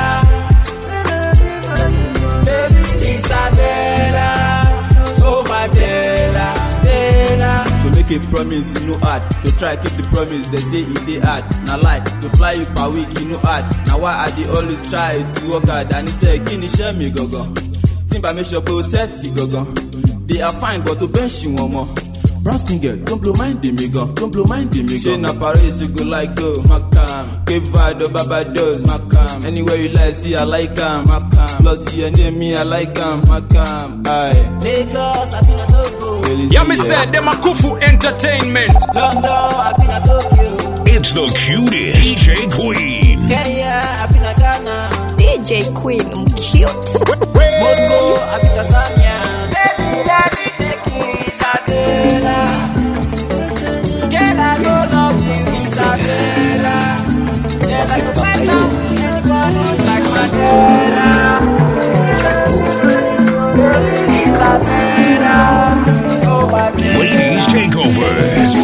Baby, Isabella Oh, Mandela Mandela To make a promise, you know hard. To try keep the promise, they say it dey hard. Na lie, to fly you per week, you know hard. Na why I dey always try to work hard. And he say, kí ni iṣẹ́ mi gangan? Timba make sure pé o sẹ́ẹ̀tì gangan. They are fine, but to bench wọn mọ. Brown skin girl, don't blow mind me gan, don't blow mind me gan. Ṣé na Paris you go like go? Macam, Cape Verde or Barbados? Macam, anywhere you like, see I like am. Macam, plus your name me I like am. Macam, aye. Lagos, I've been a Togo Yeah, me said them a Kufu Entertainment. London, I've been a Tokyo It's the cutest DJ Queen. Kenya, I've been a Ghana DJ Queen, I'm cute. Moscow, I've been Tanzania Baby, let me take you, Isabella Girl, I go love you, Isabella Girl, I go fight down with anybody like Mandela Isabella Oh, my Ladies take over.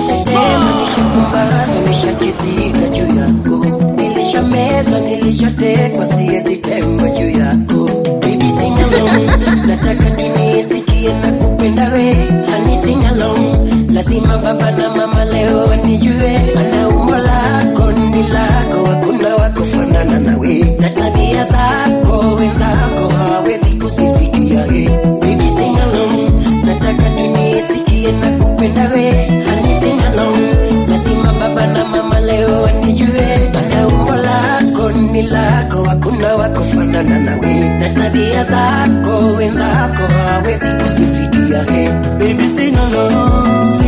nimeshachizika juu yako nilishamezwa nilishatekwa siwezi temwa juu yako bibi singalong nataka dunia isikie na kupenda we hani singalong lazima baba na mama leo wanijue ana umbo lako ni lako hakuna wakufanana nawe na tabia zako wenzako hawawezi kuzifikia he bibi singalong nataka dunia isikie na kupenda we hani singalong lazima baba na mama leo wanijue ana umbo lako ni lako hakuna wakufanana nawe na tabia zako wenzako hawezi kuzifikia he baby sing along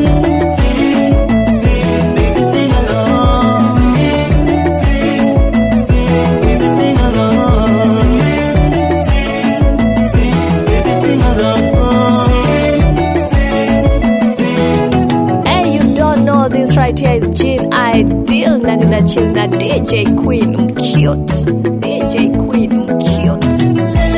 Baby, sing along. Baby, sing along. Baby, sing along. na chill na DJ Queen mcute. DJ Queen mcute.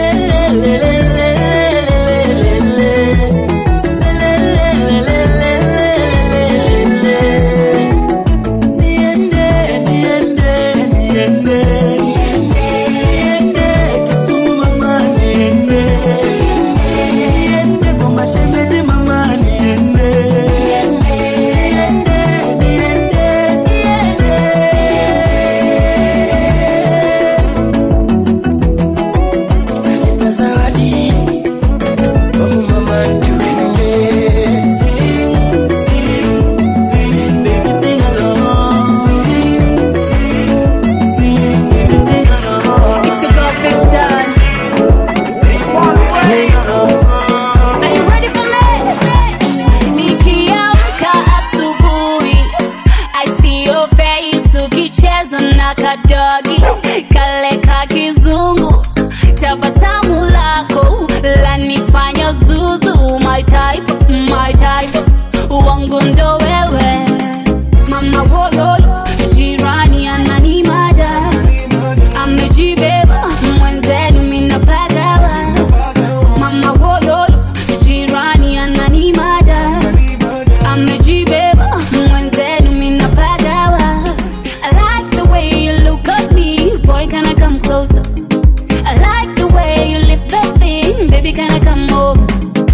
It's your girl, Big Star. Are you ready for me? Nikiamka asubuhi, I see your face ukicheza na kadogi kale ka kizungu, tabasamu lako lanifanya zuzu, my type, my type, wangu ndo wewe, mama wololo, jirani ananimada amejibeba mwenzenu minapagawa mama wololo jirani ananimada amejibeba mwenzenu minapagawa I like the way you look at me boy can I come closer I like the way you lift that thing baby can I come over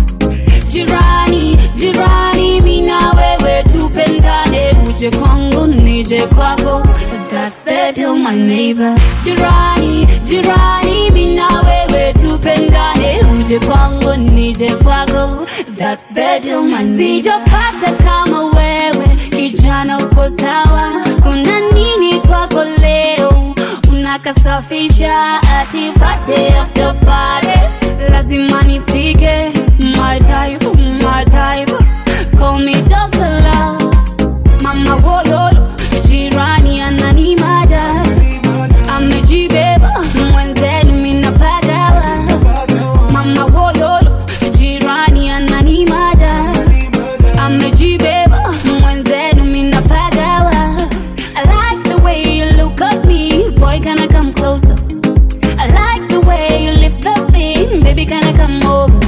jirani jirani mina wewe tupendane uje kwangu nije kwako that's the deal my neighbor jirani jirani mina wewe tupendane uje kwangu nije kwako that's the deal my neighbor sijapata kama wewe kijana uko sawa kuna nini kwako leo unakasafisha atipate after party lazima nifike my type my type call me doctor love mama wololo jirani ananimada amejibeba mwenzenu minapagawa mama wololo jirani ananimada amejibeba mwenzenu minapagawa I like the way you look at me boy can I come closer I like the way you lift that thing baby can I come over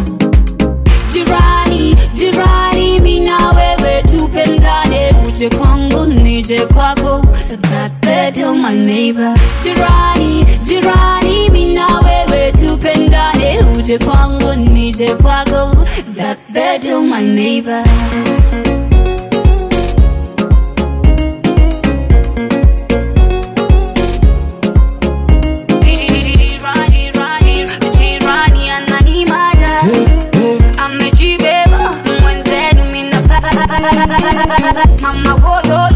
jirani jirani mina wewe tupendane uje kwangu nije kwako that's the deal my neighbor jirani jirani mina wewe tupendane uje kwangu nije kwako that's the deal my neighbor jirani ananimada amejibeba mwenzenu mina mama wolo